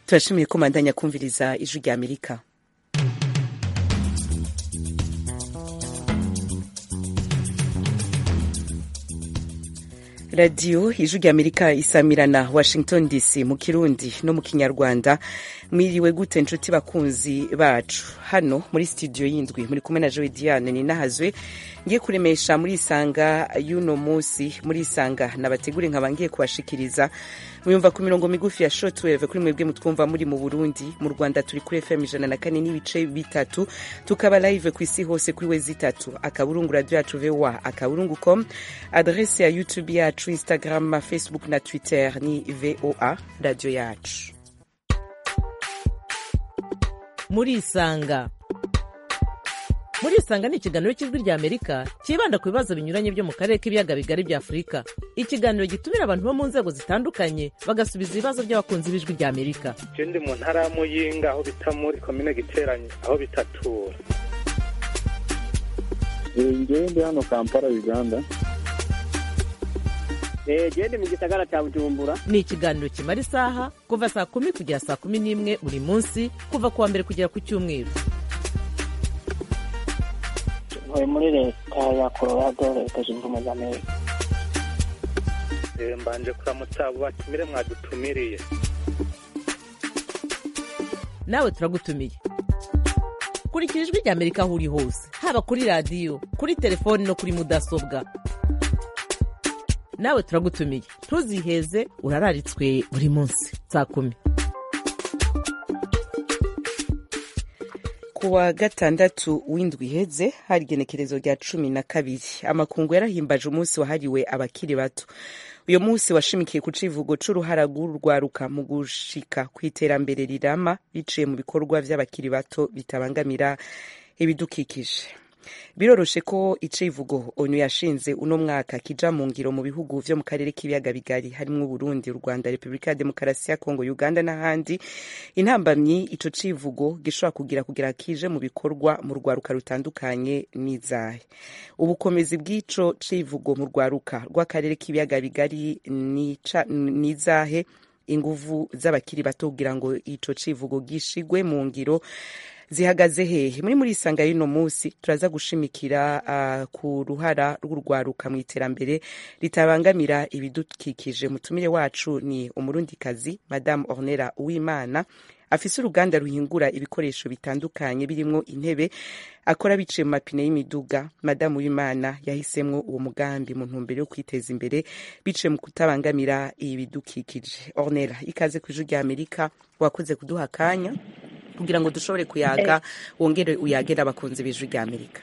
turashimiye ko mandanya kumviriza ijwi rya amerika radiyo ijwi rya amerika isamirana washington dc mu kirundi no mu kinyarwanda mwiriwe gute nshuti bakunzi bacu hano muri studio y'indwi muri kumwe na joe diane ninahazwe ngiye kuremesha muri isanga y'uno munsi muri isanga nabategure nkaba ngiye kubashikiriza muyumva ku mirongo migufi ya shortwave kuri mwebwe mutwumva muri mu burundi mu rwanda turi kuri fm ijana na kane n'ibice bitatu tukaba live ku isi hose kuri wezi itatu akaburungu radio yacu voa akaburungu com adrese ya youtube yacu instagram facebook na twitter ni voa radio yacu muri isanga muri isanga ni ikiganiro cy'ijwi rya amerika cyibanda ku bibazo binyuranye byo mu karere k'ibiyaga bigari bya afurika ikiganiro gitumira abantu bo mu nzego zitandukanye bagasubiza ibibazo by'abakunzi b'ijwi rya amerika je ndi mu ntara ya muyinga aho bita muri komine giteranye aho bitatura ngewe ndi hano kampala uganda gende mu gisagara cya bujumbura ni ikiganiro kimara isaha kuva saa kumi kugera saa kumi n'imwe buri munsi kuva ku wa mbere kugera ku cyumweru ntuye muri leta ya colorado leta zunze ubumwe za amerika Eh, mbanje kuramutsa abo batumire mwadutumiriye nawe turagutumiye kurikira ijwi rya amerika aho uri hose haba kuri radiyo kuri telefoni no kuri mudasobwa nawe turagutumiye ntuziheze urararitswe buri munsi saa kumi ku wa gatandatu w'indwi iheze hari igenekerezo rya cumi na kabiri amakungu yarahimbaje umunsi wahariwe abakiri bato uyu munsi washimikiye ku civugo c'uruhara rw'urwaruka mu gushika ku iterambere rirama biciye mu bikorwa vy'abakiri bato bitabangamira ibidukikije biroroshe ko icivugo onu yashinze uno mwaka kija mu ngiro mu bihugu vyo mu karere k'ibiyaga bigari harimwo uburundi u rwanda repubulika ya demokarasi ya kongo uganda n'ahandi intambamyi ico civugo gishobora kugira kugira kije mu bikorwa mu rwaruka rutandukanye n'izahe ubukomezi bw'ico civugo mu rwaruka rw'akarere k'ibiyaga bigari nica- n'izahe inguvu z'abakiri bato kugira ngo ico civugo gishigwe mu ngiro zihagaze hehe muri muri isanga y'uno munsi turaza gushimikira uh, ku ruhara rw'urwaruka mu iterambere ritabangamira ibidukikije mutumire wacu ni umurundikazi madamu ornera uwimana afise uruganda ruhingura ibikoresho bitandukanye birimwo intebe akora biciye mu mapine y'imiduga madamu w'imana yahisemwo uwo mugambi mu ntumbero yo kwiteza imbere biciye mu kutabangamira ibidukikije ornera ikaze ku ijwi rya amerika wakoze kuduha akanya kugira ngo dushobore kuyaga wongere uyagera abakunzi b'ijwi rya amerika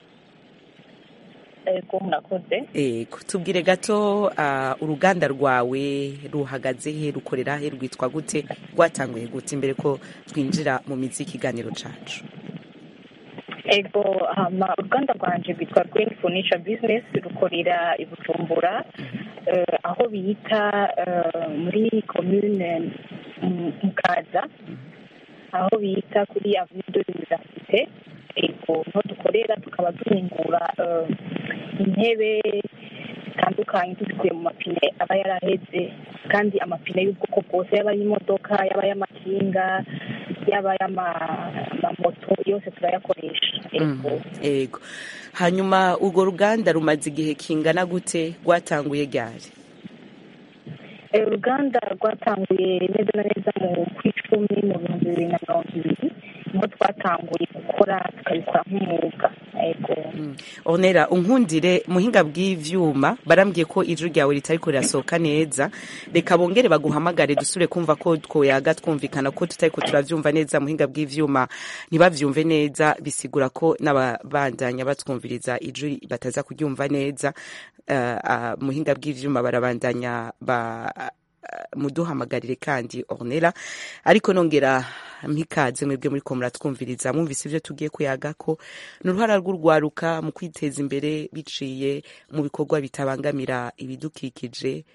ego murakoze ego tubwire gato uh, uruganda rwawe ruhagaze he rukorera he rwitwa gute rwatanguye gute imbere ko twinjira mu mizi y'ikiganiro cacu ego hama uruganda rwanje rwitwa green furniture business rukorera i bujumbura eh, aho bita eh, muri commune mm, mukaza aho bita kuri avenue de l'université ego niho dukorera tukaba duhingura eh, intebe zitandukanye tuzikuye mu mapine aba yaraheze kandi amapine y'ubwoko bwose yaba y'imodoka yaba y'amakinga yaba y'amamoto yose turayakoresha ego Mhm, ego hanyuma urwo ruganda rumaze igihe kingana gute rwatanguye ryari Eh, uruganda rwatanguye neza na neza mu kw'icumi mu bihumbi bibiri na mirongo ibiri niho twatanguye gukora tukabikora nk'umwuga ego Mm. onera unkundire muhinga bw'ivyuma barambwiye ko ijwi ryawe ritariko rirasohoka neza reka bongere baguhamagare dusubire kumva ko twoyaga twumvikana ko tutariko turavyumva neza muhinga bw'ivyuma ntibavyumve neza bisigura ko n'ababandanya batwumviriza ijwi bataza kuryumva neza uh, uh, muhinga bw'ivyuma barabandanya ba muduhamagarire kandi ornera ariko nongera mpikaze mwebwe muri ko muratwumviriza mwumvise ivyo tugiye kuyaga ko ni uruhara rw'urwaruka mu kwiteza imbere biciye mu bikorwa bitabangamira ibidukikije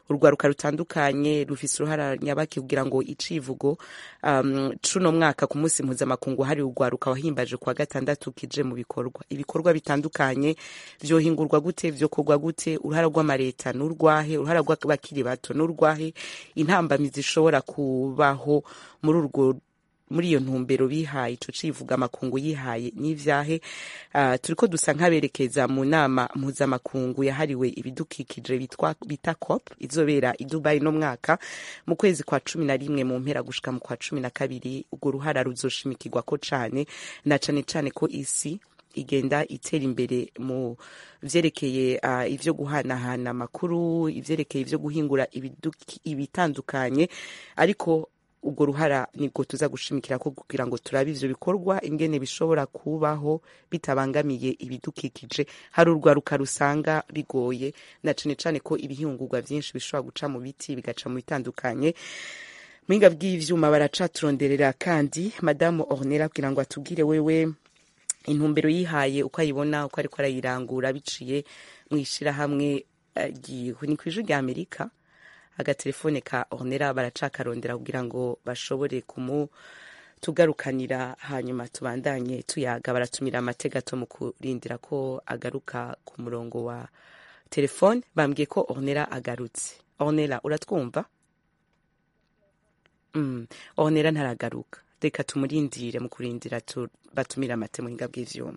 urwaruka rutandukanye rufise uruhara nyabaki kugira ngo icivugo um, cuno mwaka ku munsi mpuzamakungu hari urwaruka wahimbaje kwa gatandatu kije mu bikorwa ibikorwa bitandukanye vyohingurwa gute vyokorwa gute uruhara rw'amareta n'urwahe uruhara rw'abakiri bato n'urwahe intambamizi zishobora kubaho muri urwo muri iyo ntumbero bihaye ico civuga amakungu yihaye n'ivyahe uh, turiko dusa nk'aberekeza mu nama mpuzamakungu yahariwe ibidukikije bitwa bita COP izobera i Dubai no mwaka mu kwezi kwa cumi na rimwe mu mpera gushika mu kwa cumi na kabiri urwo ruhara ruzoshimikirwa ko cane na cane cane ko isi igenda itera imbere mu vyerekeye uh, ivyo guhanahana amakuru ivyerekeye ivyo guhingura ibitandukanye ariko ubwo ruhara nibwo tuza gushimikira ko kugira ngo turabe ivyo bikorwa ingene bishobora kubaho bitabangamiye ibidukikije hari urwaruka rusanga bigoye na cane cane ko ibihingurwa vyinshi bishobora guca mu biti bigaca mu bitandukanye muhinga bw'ivyuma baracaturonderera kandi madamu ornera kugira ngo atubwire wewe intumbero yihaye uko ayibona uko ariko arayirangura biciye mu ishirahamwe uh, ni kw'ijwi rya amerika agatelefone ka ornera baracakarondera kugira ngo bashobore kumutugarukanira hanyuma tubandanye tuyaga baratumira amategato mu kurindira ko agaruka ku murongo wa telefone bambwiye ko ornera agarutse ornera uratwumva mm. ornera ntaragaruka reka tumurindire mu kurindira batumira amate muhinga bw'ivyuma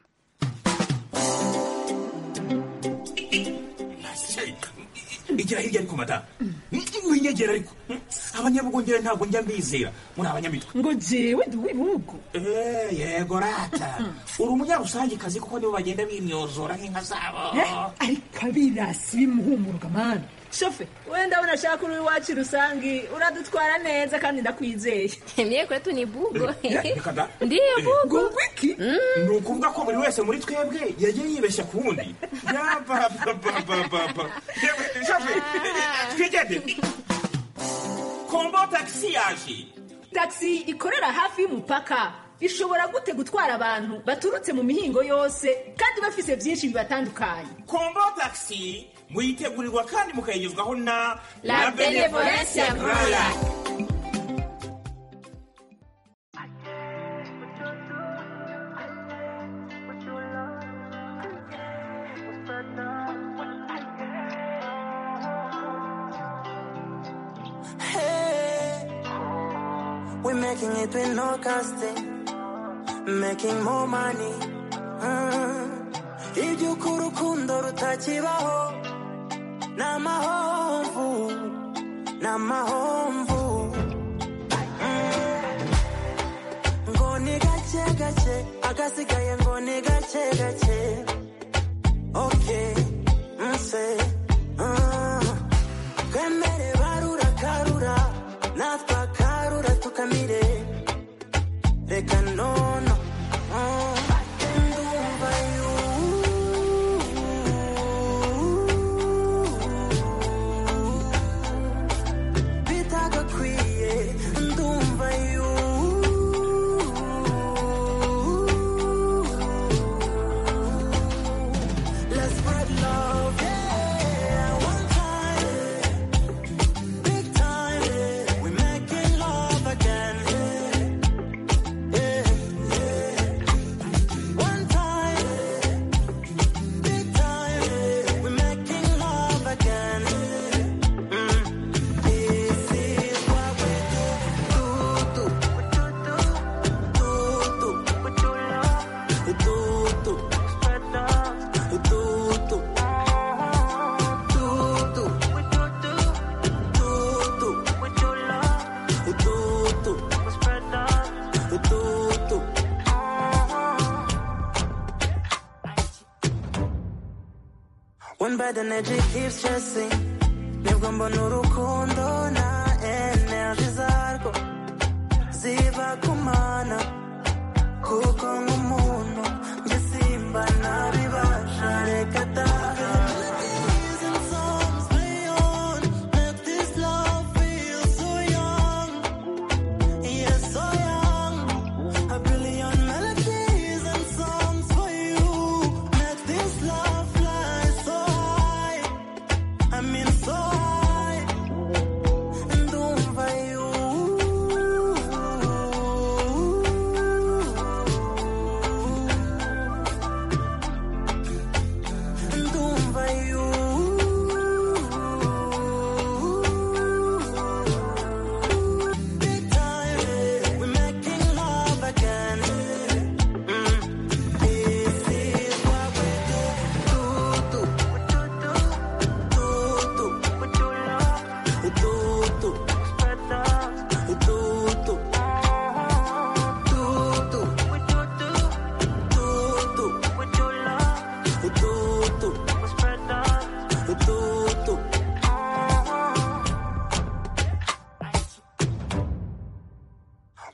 igira hirya ariko mata winyegera ariko abanyabugongera ntabwo njya mbizera muri abanyamitwe ngo jewe ndi uw'ibihugu yego rata uri umunyarusangikazi kuko nibo bagenda bimyozora nk'inka zabo ariko abirasi bimuhumuruka mani shofe wenda unashaka uri iwacu rusangi uradutwara neza kandi ndakwizeye mie kwetu ni bugo da ndiyo bugo wiki ni ukuvuga ko buri wese muri twebwe yagiye yibeshya ku wundi yabababababa shofe twigende kombo tagisi yaje tagisi ikorera hafi y'umupaka ishobora gute gutwara abantu baturutse mu mihingo yose kandi bafise byinshi bibatandukanye kombo tagisi muyitegurirwa kandi mukayigezwaho na La Benevolencia Royal. We're making it with no casting, making more money. Mm. Iby'uko urukundo rutakibaho ni amahomvu ni amahomvu Mm. ngo ni gake gake agasigaye ngo ni gake gake okay nse Mm. twemere barura karura natwe akarura tukamire reka nono Mm. ndumva you bitagakwiye ndumva you let's spread love yeah one time big time we're making love again yeah yeah one time big time we're making love again mm. this is what we do do do do do do do spread love do do One bad energy keeps chasing nibwo mbona urukundo na energy zarwo ziba kumana kuko nk'umuntu njye simba nabibasha reka da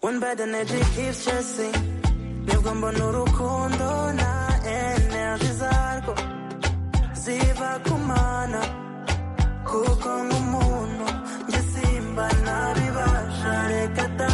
When bad energy keeps chasing nibwo mbona urukundo na energy zarwo ziba kumana kuko nk'umuntu njye simba nabibasha reka da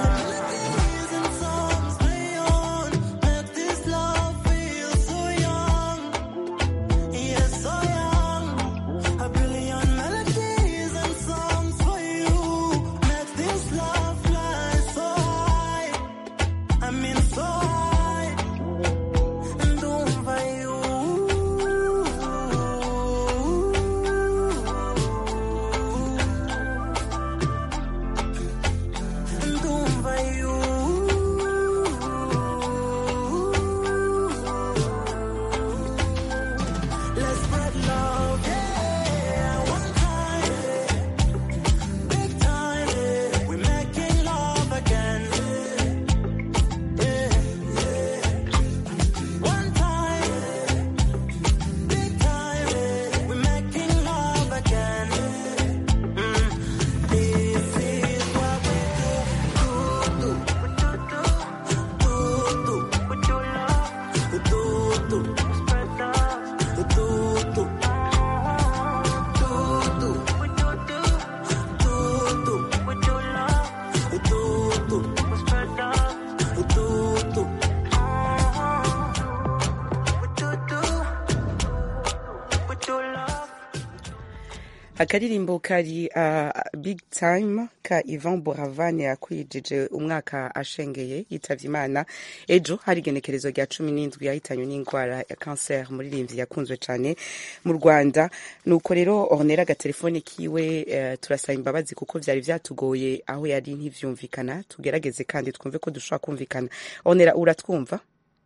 Yes, so young. A billion melodies and songs for you. Make this love fly so high. I mean so high. And over you. And over you. Let's spread love, yeah. One time, big time, yeah. We're making love again. Yeah, yeah. One time, big time, yeah. We're making love again. Mm. This is what we do, do, do, do, do, with your love, do, do, spread love. Do, do, do, do, with your do, do, do, with your love, do, do, spread love, do, do, with your do, with your love. akaririmbo kari uh, big time ka ivan boravane yakwijije umwaka ashengeye yitavye imana ejo hari igenekerezo rya cumi n'indwi yahitanywe n'indwara ya kanseri umuririmbyi yakunzwe cane mu rwanda nuko rero ornera agatelefone kiwe uh, turasaba imbabazi kuko vyari vyatugoye aho yari ntivyumvikana tugerageze kandi twumve ko dushobora kumvikana ornera uratwumva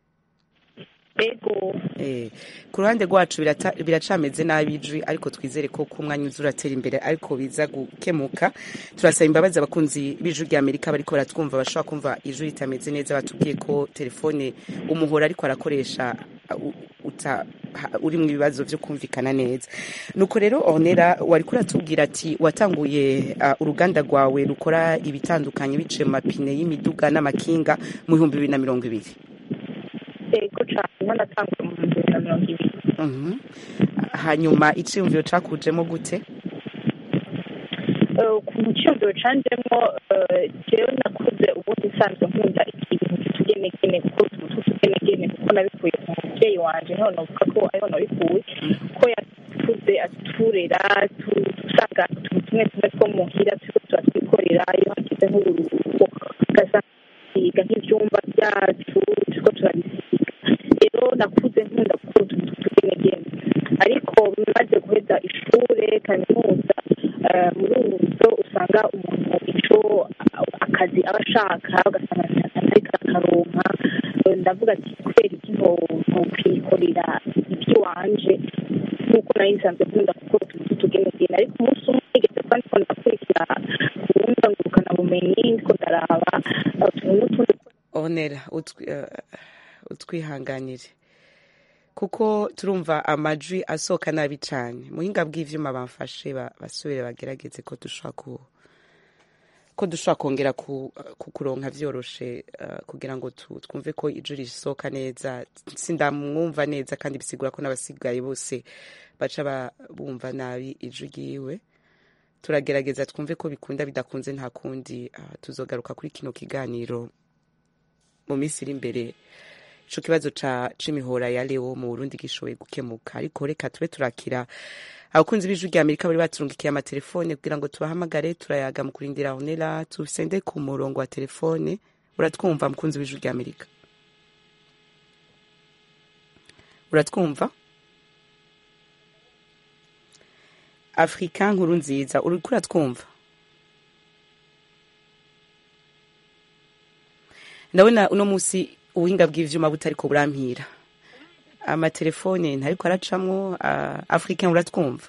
ego Eh, ku ruhande rwacu birata- biracameze nabi ijwi ariko twizere ko ku mwanya uza uratera imbere ariko biza gukemuka turasaba imbabazi abakunzi b'ijwi rya amerika bariko baratwumva bashobora kumva ijwi ritameze neza batubwiye ko telefone umuhora ariko arakoresha uh, uta- ha- uri mu bibazo vyo kumvikana neza nuko rero ornera wariko uratubwira ati watanguye uh, uruganda rwawe rukora ibitandukanye biciye mu mapine y'imiduga n'amakinga mu bihumbi bibiri na mirongo ibiri ego cane niho natanguye mu bihumbi bibiri na mirongo ibiri Mhm. hanyuma iciyumviro cakujemo gute Eh, ku cyumviro canjemo eh, jewe nakuze ubundi nsanzwe nkunda ibintu by'utugenegene kuko utuntu tw'utugenegene kuko nabikuye ku mubyeyi wanje niho novuga ko ariho nabikuye ko yatuze aturera tu- usanga utuntu tumwe tumwe two muhira turiko turatwikorera iyo hagize nk'uburuhuko ugasanga twiga nk'ivyumba vyacu turiko turabisiga rero nakuze nkunda gukora utuntu tw'utugenegene ariko maze guheza ishure kaminuza eh, muri ubu buryo usanga umuntu ico akazi aba ashaka ugasanga ariko akaronka Eh, ndavuga ati kubera iki ntokwikorera iby'iwanje nk'uko nari nsanzwe nkunda gukora utuntu tw'utugenegene ariko umunsi umwe nigeze kuba ndiko ndakurikira ubundi ngurukana bumenyi ndiko ndaraba eh, utuntu n'utundi onera utwi- eh, utwihanganire kuko turumva amajwi asohoka nabi cane muhinga bw'ivyuma bamfashe ba- basubire bagerageze ko dushobora ku ko dushobora kongera ku- kukuronka vyoroshe eh, kugira ngo tu- twumve ko ijwi risohoka neza sindamwumva neza kandi bisigura ko n'abasigaye bose baca ba- bumva nabi ijwi ryiwe turagerageza twumve ko bikunda bidakunze nta kundi eh, tuzogaruka kuri kino kiganiro mu minsi iri imbere ico kibazo ca c'imihora ya leo mu burundi gishoboye gukemuka ariko reka tube turakira abakunzi b'ijwi rya amerika bari baturungikiye amatelefone kugira ngo tubahamagare turayaga mu kurindira honera tusende ku murongo wa telefone uratwumva mukunzi w'ijwi rya amerika uratwumva afrika nkuru nziza uriko uratwumva ndabona uno musi ubuhinga bw'ivyuma butariko burampira amatelefone ntariko aracamwo uh, africain uratwumva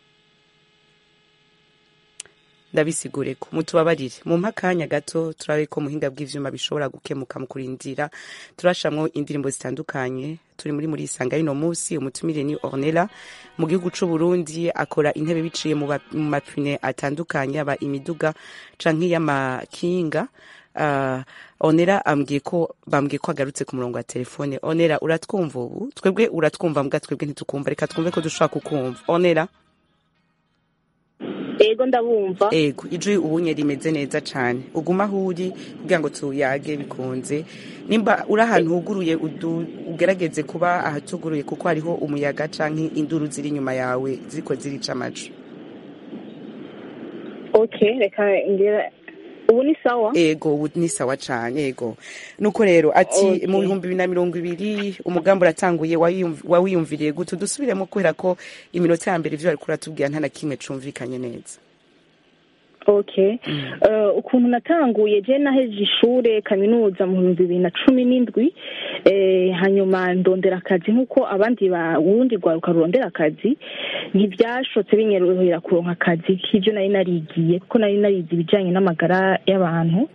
ndabisigure ko mutubabarire mu akanya gato turabe ko muhinga bw'ivyuma bishobora gukemuka mu kurindira turashamwo indirimbo zitandukanye turi muri muri isanga y'ino musi umutumire ni ornella mu gihugu c'u burundi akora intebe biciye mu ba- mu mapine atandukanye aba imiduga canke y'amakinga uh, onera ambwiye ko bambwiye ko agarutse ku murongo wa telefone onera uratwumva ubu twebwe uratwumva mbwa twebwe ntitukumva reka twumve ko dushobora kukumva onera ego ndabumva ego ijwi ubunye rimeze neza cyane uguma aho uri kugira ngo tuyage bikunze nimba uri ahantu huguruye udu- ugerageze kuba ahatuguruye kuko hariho umuyaga canke induru ziri inyuma yawe ziriko zirica amacu okay reka ngira ubu ni sawa ego ubu ni sawa cane ego nuko rero ati Okay. mu bihumbi bibiri na mirongo ibiri umugambi uratanguye wawiyumv- wawiyumviriye gute dusubiremo kubera ko iminota ya mbere ivyo wariko uratubwira nta na kimwe cumvikanye neza okay Eh, ukuntu natanguye je naheje ishure kaminuza mu bihumbi bibiri na cumi n'indwi eh, hanyuma ndondera akazi nk'uko abandi ba urundi rwaruka rurondera akazi ntibyashotse binyorohera kuronka akazi k'ivyo nari narigiye kuko nari narize ibijanye n'amagara y'abantu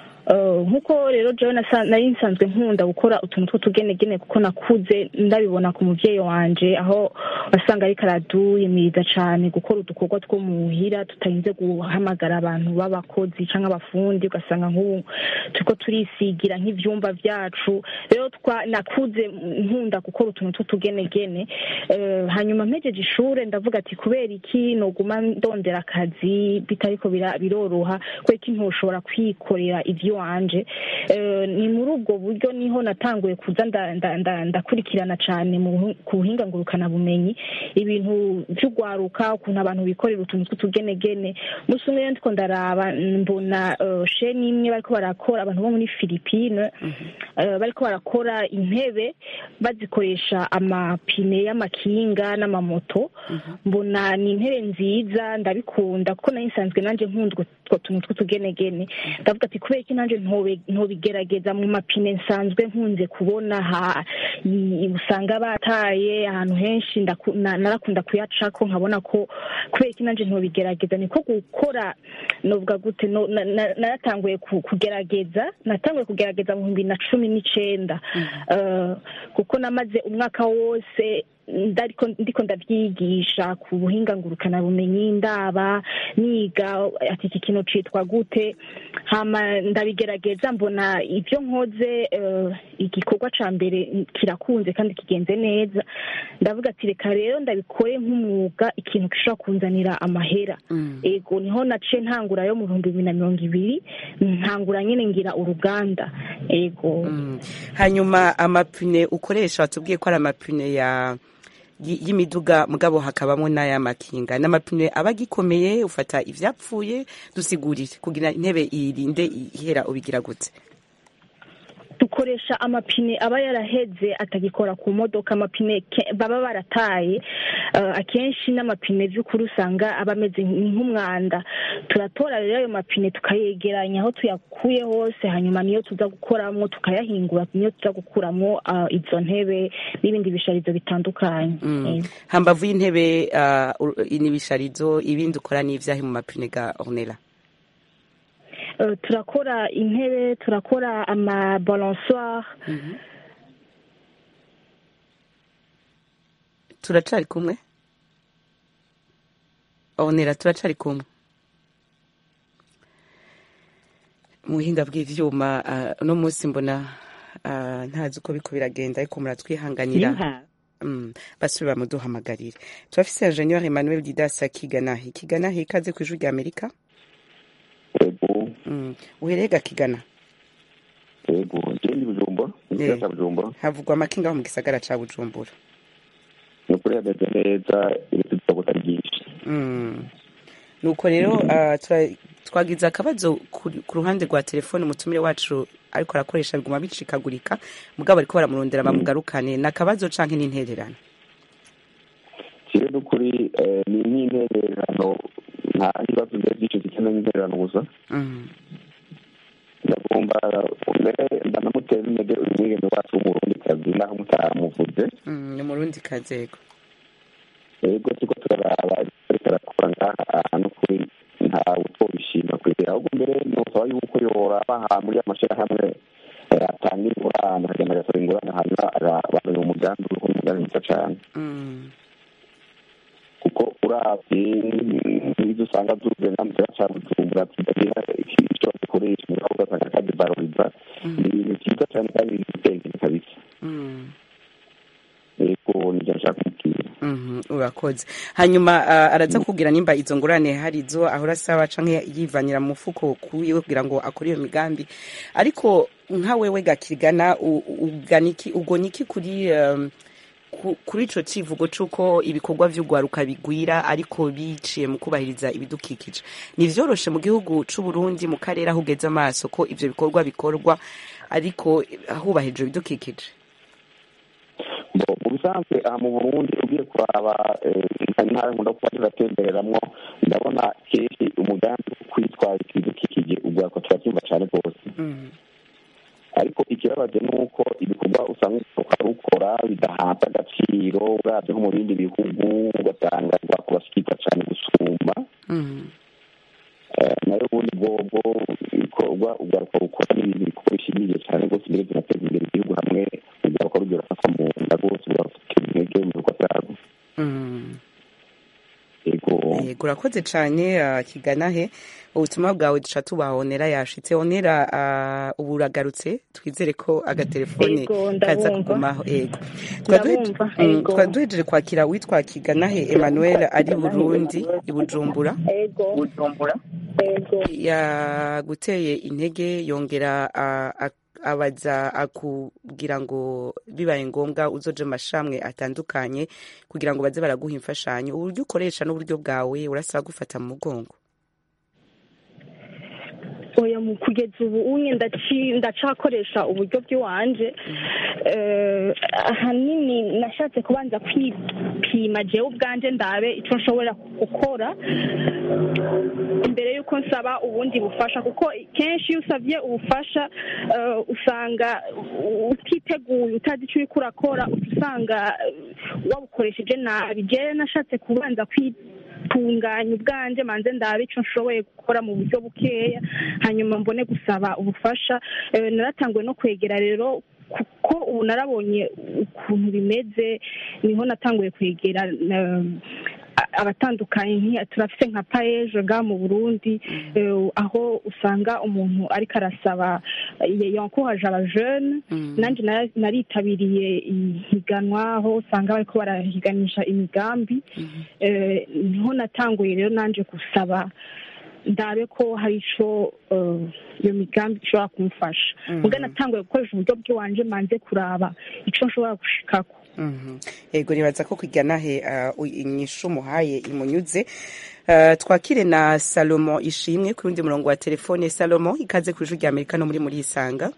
Eh, nk'uko rero jewe nasa- nari nsanzwe nkunda gukora utuntu tw'utugenegene kuko nakuze ndabibona ku muvyeyi wanje aho wasanga ariko araduyimiriza cane gukora udukorwa two muhira tutarinze guhamagara abantu b'abakozi canke abafundi ugasanga nk'ubu turiko turisigira nk'ivyumba vyacu rero twa nakuze nkunda gukora utuntu tw'utugenegene Eh, hanyuma mpejeje ishure ndavuga ati kubera iki noguma ndondera akazi bitariko bira- biroroha kubera iki ntoshobora kwikorera ivy'iwanje Eh, ni muri ubwo buryo niho natanguye kuza nda- nda- nda- ndakurikirana cane mu buhu- ku buhinga ngurukanabumenyi ibintu vy'ugwaruka ukuntu abantu bikorera utuntu tw'utugenegene musi umwe rero ndiko ndaraba mbona eh, sheni imwe bariko barakora abantu bo muri filipine eh, bariko barakora intebe bazikoresha amapine y'amakinga n'amamoto mbona ni intebe nziza ndabikunda kuko nari nsanzwe nanje nkunda utwo tuntu tw'utugenegene ndavuga ati kubera iki nanje ntobe- ntobigerageza mu mapine nsanzwe nkunze kubona ha i- usanga bataye ahantu henshi ndaku- na- narakunda kuyacako nkabona ko kubera iki nanje ntobigerageza niko gukora novuga gute no- na- na- naratanguye ku- kugerageza natanguye kugerageza mu bihumbi na cumi n'icenda Eh, kuko namaze umwaka wose ndariko ndiko ndavyigisha ku buhinga ngurukanabumenyi ndaba niga ati iki kintu citwa gute hama ndabigerageza mbona ivyo nkoze eh, igikorwa ca mbere kirakunze kandi kigenze neza ndavuga ati reka rero ndabikore nk'umwuga ikintu gishobora kunzanira amahera ego niho naciye ntangura yo mu bihumbi bibiri na mirongo ibiri ntangura nyene ngira uruganda ego hanyuma amapine ukoresha watubwiye ko ari amapine ya y- y'imiduga mugabo hakabamo n'ay'amakinga n'amapine aba agikomeye ufata ivyapfuye dusigurire kugira intebe irinde ihera ubigira gute dukoresha amapine aba yaraheze atagikora ku modoka amapine ke- baba barataye Eh, akenshi n'amapine vy'ukuri usanga aba ameze nk'umwanda turatora rero ayo mapine tukayegeranya aho tuyakuye hose hanyuma niyo tuza gukoramwo tukayahingura niyo tuza gukuramwo ah, izo ntebe n'ibindi bisharizo bitandukanye Eh. hambavu y'intebe uh, n'ibisharizo ibindi ukora n'ivyahe mu mapine ga ornela Eh, turakora intebe turakora amabalansoire turacari kumwe ornela turacari kumwe mu buhinga bw'ivyuma uh, uno munsi mbona uh, ntazi uko biko biragenda ariko muratwihanganira Mm, basubira bamuduhamagarire turafise ingenieur emmanuel didas akigana ikigana ikaze ku ijwi rya amerika Mm, uhereye ga kigana yego ngende bujumbura mu gisagara cya bujumbura havugwa amakinga aho mu gisagara ca bujumbura ni ukuri hameze neza ibintu bikaba byinshi Mm. nuko rero uh, tura- twagize akabazo ku ku ruhande rwa telefone umutumire wacu ariko arakoresha biguma bicikagurika mugabo ariko baramurondera bamugarukane ni akabazo canke n'intererano kibe n'ukuri eh, ni nk'intererano nta bibazo biba byinshi zikeneye intererano gusa Mm. ndagomba mbere ndanamutera intege uyu mwigeme wacu w'umurundi kazi naho mutamuvuze Mm, ni umurundi kazego yego turiko turaraba ariko arakora ngaha ahantu kuri ntawe utobishima kwegera ahubwo mbere nosaba yuko yoraba aha muri amashirahamwe eh, atanga ingurane akagenda agatora ingurane hanyuma bazanye umugambi uriko umugambi mwiza cane Mm. kuko uravye nk'ivyo usanga zuzuye nka mu gisagara ca bujumbura tudagira icyo gikoresha mugabo ugasanga kageze kubibaruriza ni ibintu byiza cyane kandi bifite imbere kabisa yego nibyo nshaka kumubwira Mhm, urakoze hanyuma uh, araza kubwira nimba izo ngurane hari izo ahora asaba canke yivanira mu mufuko kuwiwe kugira ngo akore iyo migambi ariko nka wewe gakigana u- uganiki ugoniki kuri um, ku- kuri ico civugo c'uko ibikorwa vy'ugwaruka bigwira ariko biciye mu kubahiriza ibidukikije ni vyoroshe mu gihugu c'u Burundi mu karere aho ugeze amaso ko ivyo bikorwa bikorwa ariko hubahirijwe ibidukikije Bo, mu bisanzwe aha mu burundi ugiye kuraba eh, intara nkunda kuba turatembereramwo ndabona kenshi umugambi wo kwitwaza ibidukikije ugwaruka turabyumva cyane rwose ariko ikibabaje ni uko ibikorwa usanga ugaruka rukora bidahabwa agaciro uravye nko mu bindi bihugu ugasanga rwako bashikirwa cyane gusumba Eh, nayo ubundi bwobwo ibikorwa ugaruka rukora n'ibintu bikorwa bishimije cyane rwose mbere binateza imbere igihugu hamwe ugaruka rugira rufata mu nda rwose rugafata intege mu bikorwa byarwo Mm. yego yego urakoze cyane uh, kigana he ubutumwa bwawe duca tubahonera yashitse onera uh, ubu uragarutse twizere ko agatelefone Yego, kaza ndabumva. kugumaho yego Twari duheje- Ndabumva, mm, yego. twari duhejeje kwakira witwa kigana he emmanuel ari burundi i bujumbura ego bujumbura ego yaguteye intege yongera uh, ak- abaza akubwira ngo bibaye ngombwa uzoje mu mashamwe atandukanye kugira ngo baze baraguha imfashanyo uburyo ukoresha n'uburyo bwawe urasaba gufata mu mugongo oya mu kugeza ubu unye ndaci- ndacakoresha uburyo bw'iwanje Eh, ahanini nashatse kubanza kwipima jewe ubwanje ndabe icyo nshobora gukora imbere y'uko nsaba ubundi bufasha kuko kenshi iyo usabye ubufasha eh, usanga utiteguye utazi icyo uriko urakora uca usanga eh, wabukoresheje nabi jewe nashatse kubanza kwitunganya ubwanje manze ndabe icyo nshoboye gukora mu buryo bukeya hanyuma mbone gusaba ubufasha Eh, naratanguye no kwegera rero kuko ubu narabonye ukuntu bimeze niho natanguye kwegera eh, abatandukanye nk'iya turafite nka paeje nga mu burundi eh, aho usanga umuntu ariko arasaba eh, yankuhaje abajene nanjye nara- naritabiriye ihiganwa aho usanga bariko barahiganisha imigambi Eh, niho natanguye rero nanje gusaba ndabe ko hari ico eh, iyo migambi ishobora kumfasha muga natanguye gukoresha uburyo bw'iwanje manze kuraba ico nshobora gushikako Mhm. yego nibaza ko kwigana he uh, inyishu muhaye imunyuze Uh, twakire na salomo ishimwe ku rundi murongo wa telefone salomo ikaze ku ijwi rya amerika no muri muri isanga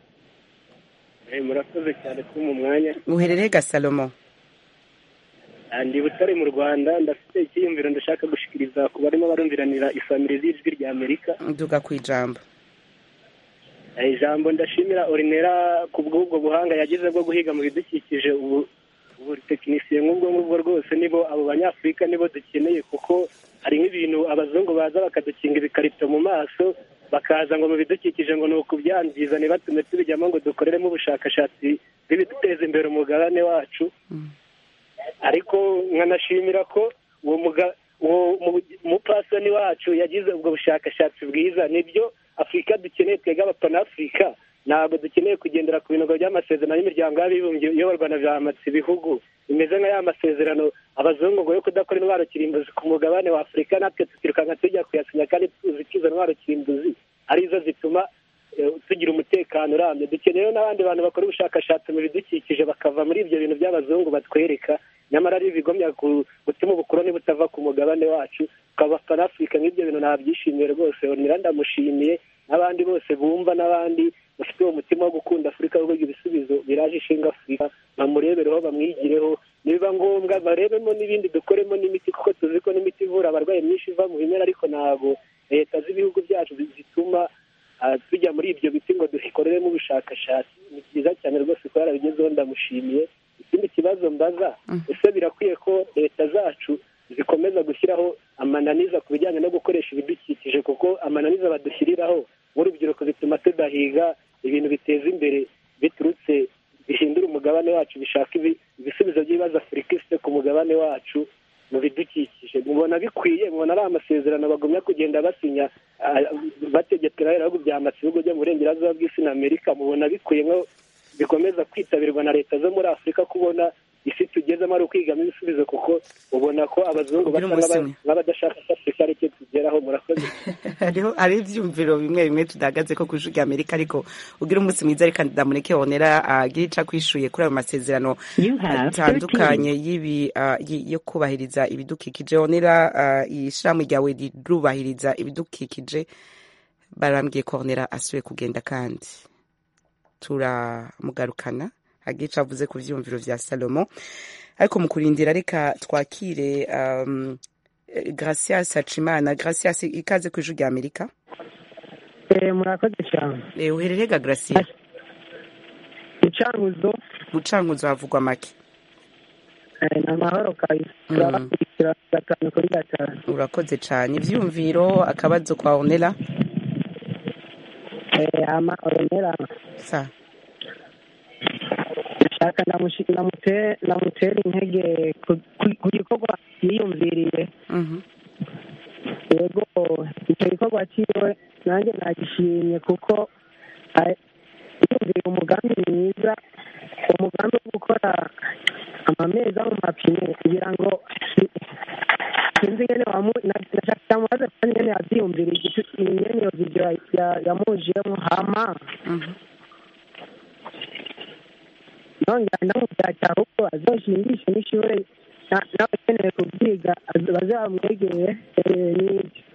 murakoze cyane kuba mu mwanya uherereye ga salomo Ah, ndi butare mu rwanda ndafite icyiyumviro ndashaka gushikiriza ku barimo barumviranira isamire z'ijwi rya amerika nduga ku ijambo Eh, ijambo ndashimira orinera ku bw'ubwo buhanga yagize bwo guhiga mu bidukikije ubu ubu tekinisiye nk'ubwo ngubwo rwose nibo abo banyafurika nibo dukeneye kuko hari nk'ibintu abazungu baza bakadukinga ibikarito mu maso bakaza ngo mu bidukikije ngo ni ukubyangiza ntibatume tubijyamo ngo dukoreremo ubushakashatsi bw'ibiduteza imbere umugabane wacu ariko nkanashimira ko uwo muga- uwo mu- mupasoni wacu yagize ubwo bushakashatsi bwiza nibyo afurika dukeneye twebwe abapanafurika ntabwo dukeneye kugendera ku bintu by'amasezerano y'imiryango y'abibumbye iyoborwa na byamatsi ibihugu bimeze nka ya masezerano abazungu ngo yo kudakora intwaro kirimbuzi ku mugabane wa afurika natwe tukirukanka tujya kuyasinya kandi tuzi ko izo ntwaro kirimbuzi arizo zituma eh, tugira umutekano urambye dukeneye n'abandi bantu bakora ubushakashatsi mu bidukikije bakava muri ibyo bintu by'abazungu batwereka nyamara ari ibigomya gu- gutuma ubukoroni butava ku mugabane wacu tukaba panafurika nk'ibyo bintu nabyishimiye rwose onera ndamushimiye n'abandi bose bumva n'abandi bafite uwo mutima wo gukunda afurika wo kugira ibisubizo biraje ishinga afurika bamurebereho bamwigireho nibiba ngombwa barebemo n'ibindi dukoremo n'imiti kuko tuzi ko n'imiti ivura abarwayi myinshi iva mu bimera ariko ntabwo leta z'ibihugu byacu zituma ah, tujya muri ibyo biti ngo dukoreremo ubushakashatsi ni byiza cyane rwose ko yarabigezeho ndamushimiye ikindi kibazo mbaza ese birakwiye ko leta zacu zikomeza gushyiraho amananiza ku bijyanye no gukoresha ibidukikije kuko amananiza badushyiriraho nk'urubyiruko bituma tudahiga ibintu biteza imbere biturutse bihindura umugabane wacu bishaka ibisubizo by'ibibazo afurika ifite ku mugabane wacu mu bidukikije mubona bikwiye mubona ari amasezerano bagumya kugenda basinya ah, bategekera ibihugu bya masibigo byo mu burengerazuba bw'isi na amerika mubona bikwiye nko bikomeza kwitabirwa na leta zo muri afurika kubona isi tugezemo ari ukwigamo ibisubizo kuko ubona ko abazungu Ugira basa umunsi nk'aba- umwe. nk'abadashaka ko afurika ari cyo tugeraho murakoze hariho hari ivyumviro bimwe bimwe tudahagaze ko kw'ijwi rya amerika ariko ugira umunsi mwiza reka ndamureke honera agira ico akwishuye kuri ayo masezerano atandukanye y'ibi ah, y- yo kubahiriza ibidukikije honera ah, ishirahamwe ryawe rirubahiriza ibidukikije barambwiye ko honera asubiye kugenda kandi turamugarukana agira ico avuze ku vyumviro vya salomo ariko mu kurindira reka twakire um, eh, gracias hacimana gracias ikaze ku ijwi rya amerika murakoze cyane Eh, uherereye ga gracia icanguzo gucankuzo havugwa make ni amahoro kabisa turabakurikira gatanu kuri gatanu urakoze cane ivyumviro akabazo kwa honera Eh, ama orenera sa ndashaka ndamushi- ndamute- ndamutera intege ku- ku- ku gikorwa yiyumviriye yego icyo gikorwa cyiwe nanjye nagishimye kuko ah, yiyumviriye umugambi mwiza umugambi wo gukora amameza mu mapine kugira ngo si- sinzi ingene wamu na- nashaka ndamubaze kandi ingene yavyiyumviriye igitu- ingene iyo video ya- ya- yamujiyemo hama nongera ndamubwira ahubwo azoshingishe n'ishure na- n'abakeneye kubyiga az- baze bamwegere eh, n'ibyo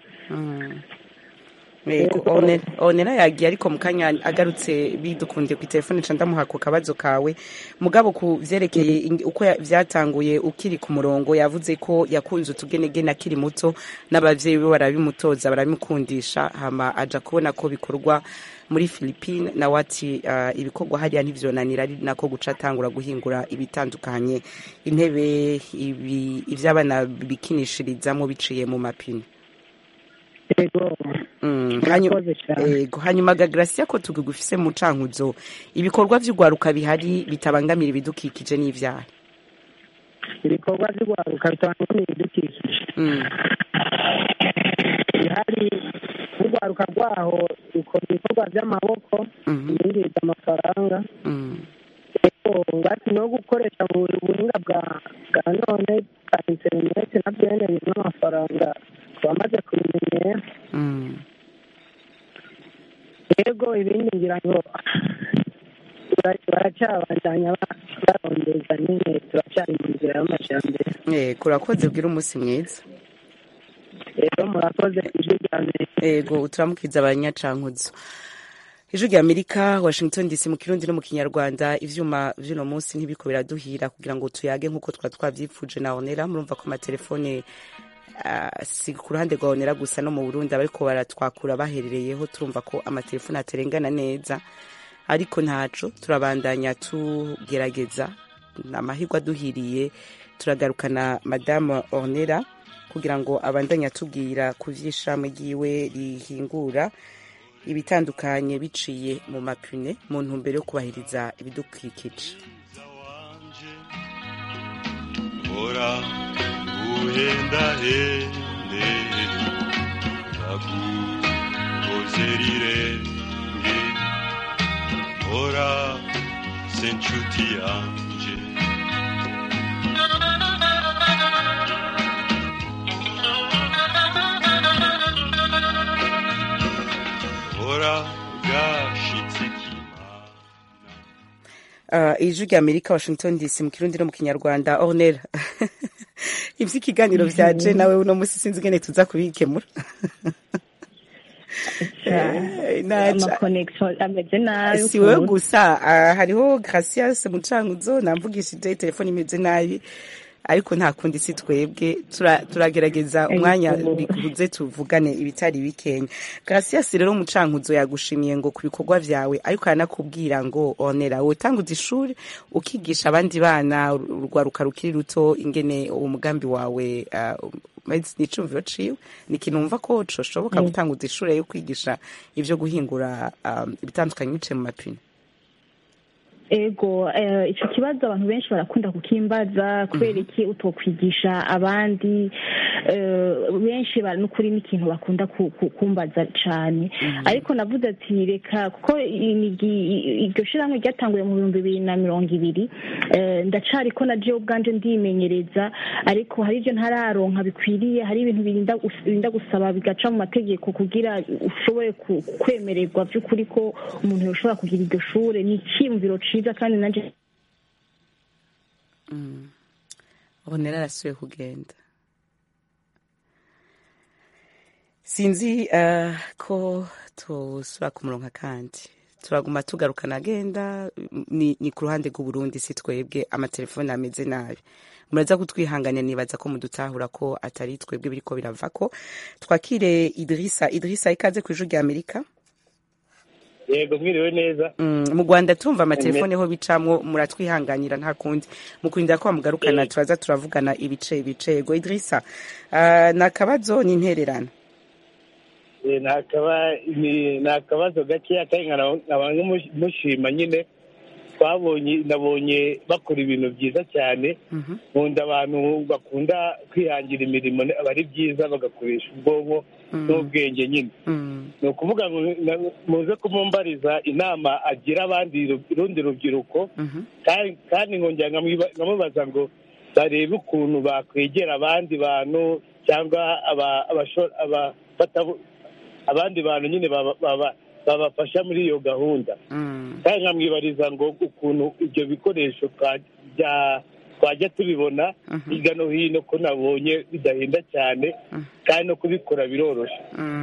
Yego, One- onera yagiye ariko mu kanya agarutse bidukundiye ku telefone ca ndamuha ku kabazo kawe mugabo ku vyerekeye ing- uko ya- vyatanguye ukiri ku murongo yavuze ko yakunze utugenegene akiri muto n'abavyeyi be barabimutoza barabimukundisha hama aja kubona ko bikorwa muri Philippine nawe ati uh, ibikorwa hariya ntivyonanira ari nako guca atangura guhingura ibitandukanye intebe ibi ivy'abana bikinishirizamwo biciye mu mapine yego Mm, hanyu- Murakoze cyane. yego hanyuma ga Gracia ko tugufise mu cankuzo ibikorwa vy'ugwaruka bihari bitabangamira ibidukikije n'ivyaha ibikorwa by'urwaruka bitandukanye ibidukikije bihari urwaruka rwaho rukora ibikorwa by'amaboko ibinjiza amafaranga yego ngati no gukoresha mu buhinga bwa bwa none bwa interineti na byene bizana amafaranga twamaze kubimenyera yego ibindi ngira ngo bara- baracyabandanya ba- barondeza nyine turacyari mu nzira y'amajyambere yego urakoze bwira umunsi mwiza rero murakoze ijwi rya mbere yego turamukiza abanyacankuzo ijwi rya amerika washington dc mu kirundi no mu kinyarwanda ivyuma vy'uno munsi ntibiko biraduhira kugira ngo tuyage nk'uko twari twavyipfuje na onera murumva ko amatelefone ah, si ku ruhande rwa onera gusa no mu burundi abariko baratwakura baherereyeho turumva ko amatelefone aterengana neza ariko ntaco turabandanya tugerageza amahirwe aduhiriye turagarukana madame ornera kugira ngo abandanye atubwira ku vy'ishami ryiwe rihingura ibitandukanye biciye mu mapine mu ntumbero yo kubahiriza ibidukikije hora uhendahende nagukoze rirenge hora se nshuti yanje hora gashitse uh, ijwi rya amerika washington dc mu kirundi no mu kinyarwanda ornera ivy'ikiganiro vyaje nawe uno musi sinzi ingene tuza kubikemura amakonegisiyo ameze nabi si wewe ukuntu. gusa ah, hariho gracias mucankuzo namvugishije telefone imeze nabi ariko nta kundi si twebwe tura- turagerageza umwanya bikuze tuvugane ibitari bikenya gracias rero mucankuzo yagushimiye ngo ku bikorwa vyawe ariko aranakubwira ngo onera wotanguza ishuri ukigisha abandi bana urwaruka rukiri ruto ingene uwo mugambi wawe ah, umeze n'icumviro ciwe ni ikintu wumva ko coshoboka Mm. gutanguza ishuri yo kwigisha ivyo guhingura um, ibitandukanye biciye mu mapine ego eh, ico kibazo abantu benshi barakunda kukimbaza kubera iki utokwigisha abandi eh, benshi bara n'ukuri n'ikintu bakunda ku- ku- kumbaza cane ariko navuze ati reka kuko inigi- iryo shirahamwe ryatanguye mu bihumbi bibiri na mirongo ibiri eh, ndacariko na jewe ubwanje ndimenyereza ariko hari ivyo ntararonka bikwiriye hari ibintu birinda gus- birinda gusaba bigaca mu mategeko kugira ushobore ku- kwemererwa vy'ukuri ko umuntu yoshobora kugira iryo shure ni iciyumviro ciza kandi nanje bonera arasubiye kugenda sinzi eh, ko tusura ku murongo kandi turaguma tugarukana agenda ni, ni ku ruhande rw'uburundi si twebwe amatelefone ameze nabi muraza kutwihanganira nibaza ko mudutahura ko atari twebwe biriko birava ko twakire idirisa idirisa ikaze ku ijuru rya amerika yego mwiriwe neza Mm, mu rwanda tumva amatelefone ho bicamwo muratwihanganira nta kundi mu kurinda ko mugarukana turaza turavugana ibice ibice yego idirisa uh, ni akabazo ni intererano Eh, ni akaba- ni- ni akabazo gakeya kandi nkaba nkaba nkamush- mushima nyine twabonye nabonye bakora ibintu byiza cyane nkunda abantu bakunda kwihangira imirimo aba ari byiza bagakoresha ubwonko n'ubwenge nyine ni ukuvuga ngo na- muze kumumbariza inama agira abandi ru- urundi rubyiruko kandi kandi nkongera nkamwiba- nkamubaza ngo barebe ukuntu bakwegera abandi bantu cyangwa aba- abasho- aba- batabu- abandi bantu nyine baba- baba- babafasha muri iyo gahunda kandi nkamwibariza ngo ukuntu ibyo bikoresho twa- bya- twajya tubibona hirya no hino ko nabonye bidahenda cyane kandi no kubikora biroroshye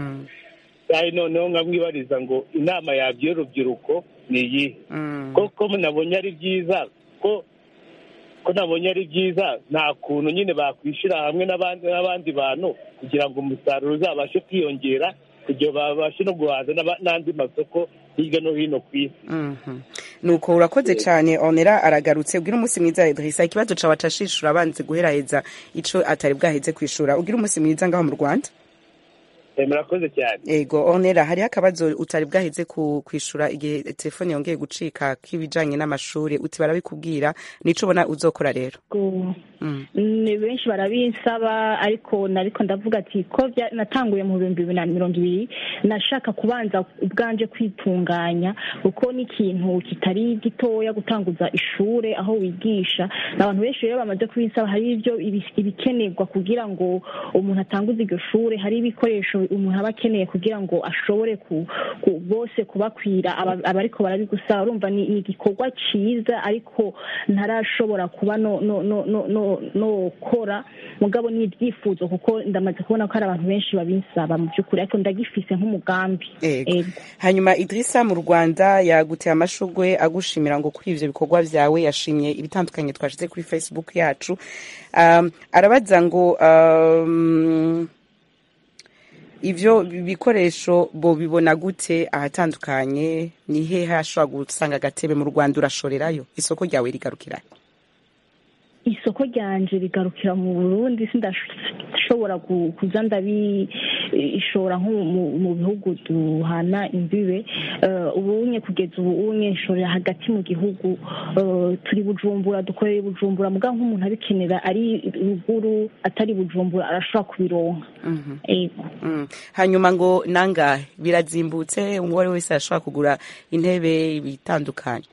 kandi noneho nkamwibariza ngo inama yabyo y'urubyiruko ni iyihe koko nabonye ari byiza ko ko nabonye ari byiza nta kuntu nyine bakwishyira hamwe n'abandi n'abandi bantu kugira ngo umusaruro uzabashe kwiyongera kugira babashe no guhaza n'aba- n'andi masoko hirya no hino ku isi Mhm. nuko urakoze cyane onera aragarutse ubwira umunsi mwiza idirisa ikibazo cawe acashishura abanze guheraheza ico atari bwaheze kwishura ubwira umunsi mwiza ngaho mu rwanda Eh, murakoze cyane ego onera hariho akabazo utari bwaheze ku kwishura igihe telefone yongeye gucika k'ibijanye n'amashuri uti barabikubwira nico ubona uzokora rero Go- Mm. ni benshi barabinsaba ariko nariko ndavuga ati ko bya- natanguye mu bihumbi bibiri na mirongo ibiri nashaka kubanza ubwanje kwitunganya kuko ni ikintu kitari gitoya gutanguza ishure aho wigisha n'abantu benshi rero bamaze kubinsaba hari ibyo ibi- ibikenerwa kugira ngo umuntu atanguze iryo shure hari ibikoresho umuntu aba akeneye kugira ngo ashobore ku, ku bose kubakwira aba- abariko barabigusaba urumva ni ni igikorwa ciza ariko ntarashobora kuba no no no no no no kora mugabo ni ibyifuzo kuko ndamaze kubona ko hari abantu benshi babinsaba mu by'ukuri ariko ndagifise nk'umugambi Ego. hanyuma idirisa mu rwanda yaguteye amashugwe agushimira ngo kuri ivyo bikorwa vyawe yashimye ibitandukanye twashize kuri facebook yacu um, arabaza ngo um, ivyo bikoresho bo bibona gute ahatandukanye ni hehe hashobora gusanga agatebe mu rwanda urashorerayo isoko ryawe rigarukira isoko ryanje rigarukira mu burundi sindashobora ku- kuza ndabishora nko mu- mu bihugu duhana imbibe Eh, ubunye kugeza ubu unye nshorera hagati mu gihugu Eh, turi bujumbura dukorera i bujumbura mugabo nk'umuntu abikenera ari ruguru atari bujumbura arashobora kubironka ego Mm. hanyuma ngo nangahe birazimbutse uwo ari we wese arashobora kugura intebe bitandukanye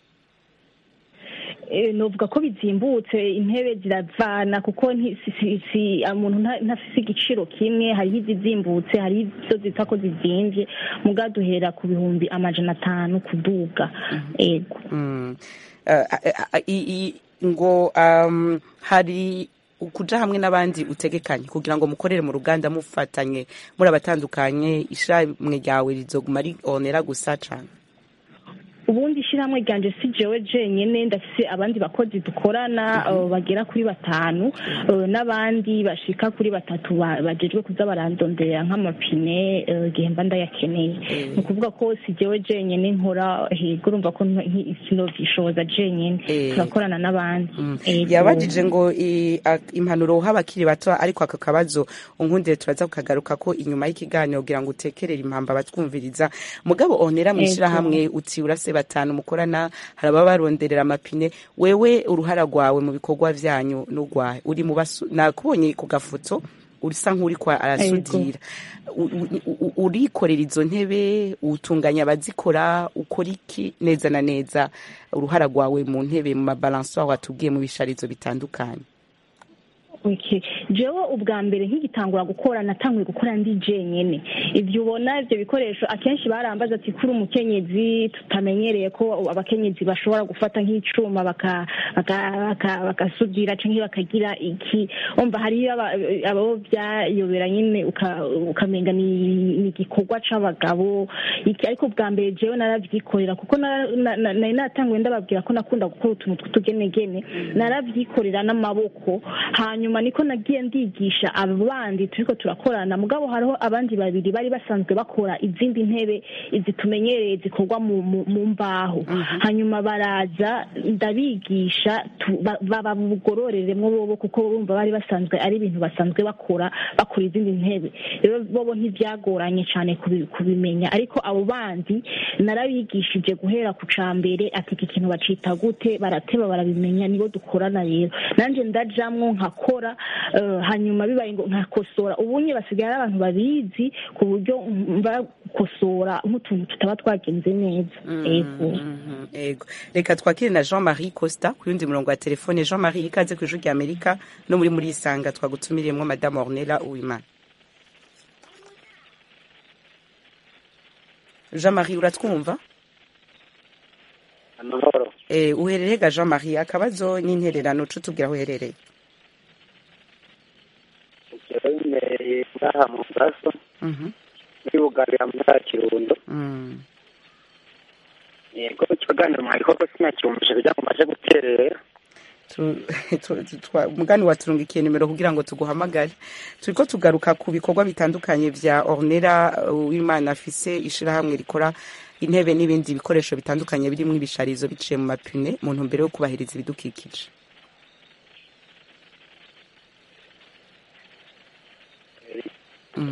Eh, novuga ko bizimbutse intebe ziravana kuko nti- si- si- si- umuntu nta- ntafise igiciro kimwe hariho izizimbutse hariho izo zita ko zizimvye muga duhera ku bihumbi amajana atanu kuduga ego Mm. Eh, eh, eh, i- i- ngo um, hari kuja hamwe n'abandi utegekanye kugira ngo mukorere mu ruganda mufatanye muri abatandukanye ishamwe ryawe rizoguma rionera gusa cane ubundi ishyirahamwe ryanje si jewe jenyine ndafise abandi bakozi dukorana eh, bagera kuri batanu eh, n'abandi bashika kuri batatu ba- bajejwe kuza barandonderera nk'amapine eh, igihe mba ndayakeneye ni ukuvuga ko si jewe jenyine nkora hego urumva ko nti- sinovyishoboza jenyine turakorana n'abandi Ego. yabajije ngo i- a- impanuro uha abakiri bato ariko aka kabazo unkundire turaza kukagaruka ko inyuma y'ikiganiro kugira ngo utekerere impamba batwumviriza mugabo onera mu Ego. ishyirahamwe uti uraseba batanu mukorana hari ababa baronderera amapine wewe uruhara rwawe mu bikorwa vyanyu n'urwahe uri mu basu nakubonye ku gafoto urisa nk'uriko arasudira U- u- u- urikorera izo ntebe utunganya abazikora ukora iki neza na neza uruhara rwawe mu ntebe mu mabalansoire watubwiye mu bisharizo bitandukanye Okay. jewe ubwa mbere nkigitangura gukora natanguye gukora ndi jenyene ibyo ubona ibyo bikoresho akenshi barambaza ati kuri umukenyezi tutamenyereye ko abakenyezi bashobora gufata nk'icuma baka- baka- baka- bakasudira cyangwa bakagira iki umva hariyo aba- abo byayobera nyine uka- ukamenga ni ni igikorwa c'abagabo iki ariko bwa mbere jewe naravyikorera kuko na- na- na- nari natanguye ndababwira ko nakunda gukora utuntu tw'utugenegene naravyikorera n'amaboko hanyuma niko nagiye ndigisha abo bandi turiko turakorana mugabo hariho abandi babiri bari basanzwe bakora izindi ntebe izi tumenyereye zikorwa mu, mu, mu mbaho hanyuma baraza ndabigisha tu- ba- babugororeremwo bobo kuko bumva bari basanzwe ari ibintu basanzwe bakora bakora izindi ntebe rero bobo ntibyagoranye cyane kubi- kubimenya ariko abo bandi narabigishije guhera ku ca mbere ati iki kintu bacita gute barateba barabimenya nibo dukorana rero nanje ndajamwo nkakora eh, hanyuma bibaye ngo nkakosora ubunye basigaye ari abantu babizi ku buryo bakosora nk'utuntu tutaba twagenze neza ego Mhm, ego reka twakire na jean marie costa ku yundi murongo wa telefone jean marie ikaze ku ijwi rya amerika no muri muri isanga twagutumiriyemwo madame ornella uwimana jean marie uratwumva amahoro eh, uherereye ga jean marie akabazo n'intererano co tubwira aho uherereye jewe mbereye ngaha mu gaso Mhm, muri bugarira mu ntara ya kirundo mm. yego ikiganiro mwariko ko sinacyumvishe kugira ngo maje guterera Tu- tu- tu- twa- mugani waturungikiye nimero kugira ngo tuguhamagare turiko tugaruka ku bikorwa bitandukanye vya ornera w'imana afise ishirahamwe rikora intebe n'ibindi bikoresho bitandukanye birimwo ibisharizo biciye mu mapine mu ntumbero yo kubahiriza ibidukikije Mm.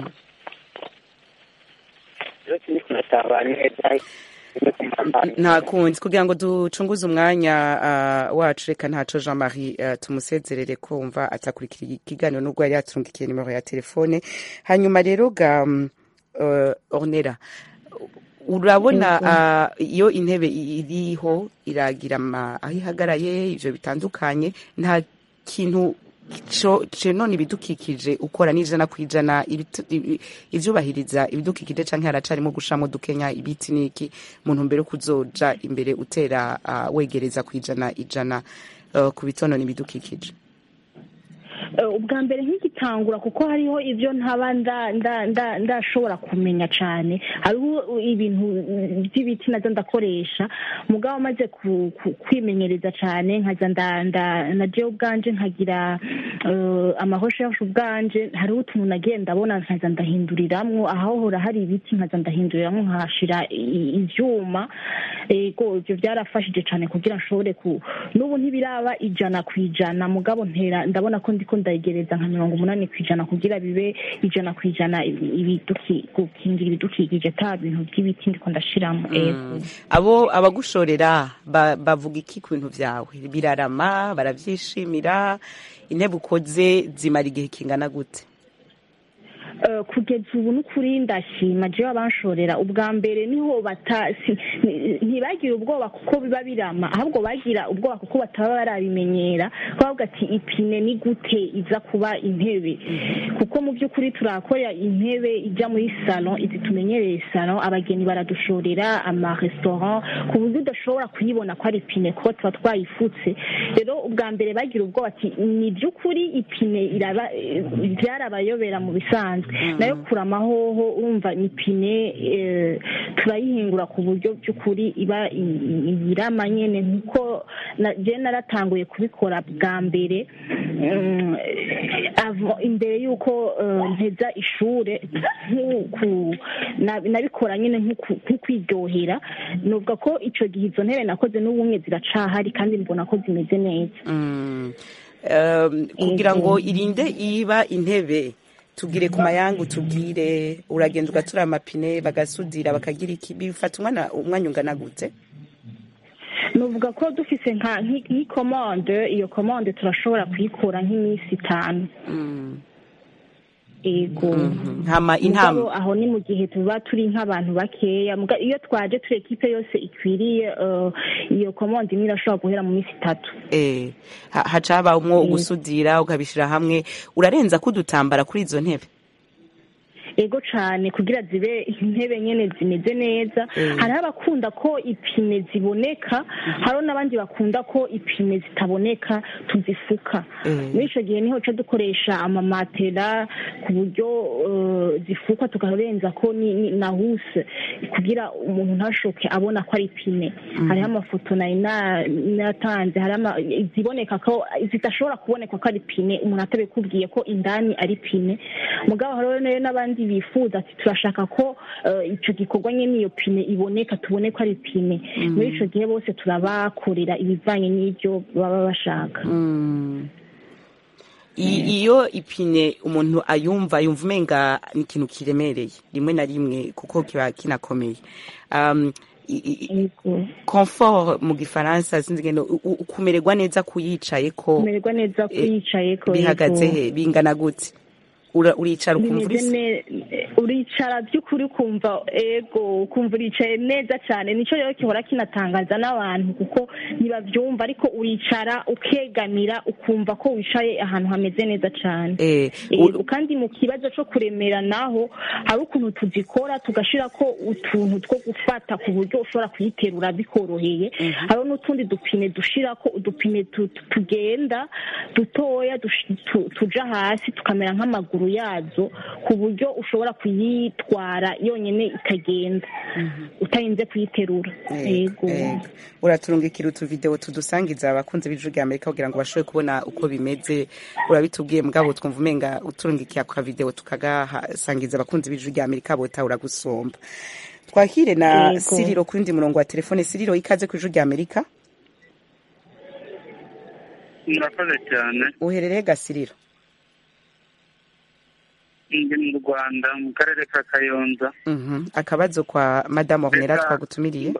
rero sindi kunatahura neza rimwe ku mapantaro nta kundi kugira ngo ducunguze umwanya uh, wacu reka ntaco jean marie uh, tumusezerere ko wumva atakurikira ikiganiro n'ubwo yari yaturungikiye nimero ya telefone hanyuma rero ga um, uh, ornera urabona uh, iyo intebe iriho iragira ama- aho ihagaraye ivyo bitandukanye nta kintu co none ibidukikije ukora n'ijana ku ijana ibitu- ibi- ivyubahiriza ibidukikije canke haracarimo gushamo dukenya ibiti n'iki mu ntumbero yo kuzoja imbere utera uh, wegereza ku ijana ijana uh, ku bitonona ibidukikije Eh, ubwa mbere nk'igitangura kuko hariho ibyo ntaba nda- nda- nda- ndashobora kumenya cyane hariho ibintu mm, by'ibiti nazo ndakoresha mugabo maze ku- ku- kwimenyereza cyane nkaza nda- nda- na jewe ubwanje nkagira eh, amahoshehoshi ubwanje hariho utuntu nagiye ndabona nkaza ndahinduriramwo ahahora hari ibiti nkaza ndahinduriramwo nkahashira i- ivyuma ego ibyo byarafashije cyane kugira nshobore ku n'ubu ntibiraba ijana ku ijana mugabo ntera ndabona ko ndiko ndayegereza nka mirongo umunani ku ijana kugira bibe ijana ku ijana ibi- ibiduki- gukingira ibidukikije ata bintu by'ibiti ndiko ndashiramo ego abo abagushorera ba- bavuga iki ku bintu vyawe birarama baravyishimira intebe ukoze zimara igihe kingana gute Eh, kugeza ubu n'ukuri ndashima jewe abanshorera ubwa mbere niho bata si- ni- ntibagira ubwoba kuko biba birama ahubwo bagira ubwoba kuko bataba barabimenyera bavuga ati ipine ni gute iza kuba intebe kuko mu by'ukuri turakora intebe ijya muri salon izi tumenyereye salon abageni baradushorera amarestaurant ku buryo udashobora kuyibona ko ari ipine kuko tuba twayifutse rero ubwa mbere bagira ubwoba ati ni by'ukuri ipine iraba eh, byarabayobera mu bisanzwe nayo kuramahoho urumva ni ipine eh, turayihingura ku buryo by'ukuri iba i- i- irama nyene nkuko na- je naratanguye kubikora bwa mbere mm, avo- imbere y'uko eh, mpeza ishure nk'uku- na- nabikora nyine nk'uku- nk'ukwiryohera nuvuga ko ico gihe izo ntebe nakoze n'ubumwe ziracahari kandi mbona ko zimeze neza Mm. Um, kugira ngo irinde iba intebe tubwire ku mayangu tubwire uragenda ugatura amapine bagasudira bakagira iki bifata umwana umwanya ungana gute nuvuga ko dufise nka nk'i- nk'ikomande iyo komande turashobora kuyikura nk'iminsi itanu ego hama intama Mugabo aho ni mu gihe tuba turi nk'abantu bakeya Muga- iyo twaje turi ekipe yose ikwiriye eh, iyo komande imwe irashobora guhera mu minsi itatu eh, ha- haca habamwo ugusudira ukabishira hamwe urarenza ko udutambara kuri izo ntebe ego cane kugira zibe intebe nyene zimeze neza Mm. hariho abakunda ko ipine ziboneka hariho n'abandi bakunda ko ipine zitaboneka tuzifuka Mm. muri ico gihe niho ca dukoresha amamatera ku buryo eh, zifukwa tukarenza ko ni- ni- na huse kugira umuntu ntashoke abona ko ari ipine Mhm. hariho amafoto nari na- natanze hariho ama- iziboneka ko zidashobora kuboneka ko ari ipine umuntu atabikubwiye ko indani ari ipine mugabo hariho rero n'abandi bifuza ati turashaka ko eh, ico gikorwa nyene iyo pine iboneka tubone ko ari ipine Mhm. muri ico gihe bose turabakorera ibivanye n'ivyo baba bashaka I- iyo ipine umuntu ayumva yumva umenga ni ikintu kiremereye rimwe na rimwe kuko kiba kinakomeye um, i- i- confort mu gifaransa sinzi ngendo u- u- kumererwa neza kuyicaye ko kumererwa neza kuyicaye ko bihagaze yego. he bingana gute Ura- uricara ukumva bimeze urisa ne- uricara by'ukuri ukumva ego ukumva uricaye neza cyane nicyo rero gihora kinatangaza n'abantu kuko ntibabyumva ariko uricara ukegamira ukumva ko wicaye ahantu hameze neza cyane Eh, Ego, kandi mu kibazo cyo kuremera naho hari ukuntu tuzikora tugashira ko utuntu two gufata ku buryo ushobora kuyiterura bikoroheye hariho n'utundi dupine dushira ko udupine tu- tu- tugenda dutoya dush- tu- tuja hasi tukamera nk'amaguru yazo ku buryo ushobora kuyitwara yonyine ikagenda utarinze kuyiterura Ego, ego. uraturungikira utuvideo tudusangiza abakunzi b'ijwi rya amerika kugira ngo bashobore kubona uko bimeze urabitubwiye mugabo twumva umenga uturungikiye aka video tukagasangiza abakunzi b'ijwi rya amerika botahura gusomba twakire na Ego. siriro ku wundi murongo wa telefone siriro ikaze ku ijwi rya amerika murakoze cyane uherereye gasiriro ndi mu rwanda mu karere ka kayonza Mhm. akabazo kwa madamu ornera Reka- twagutumiriye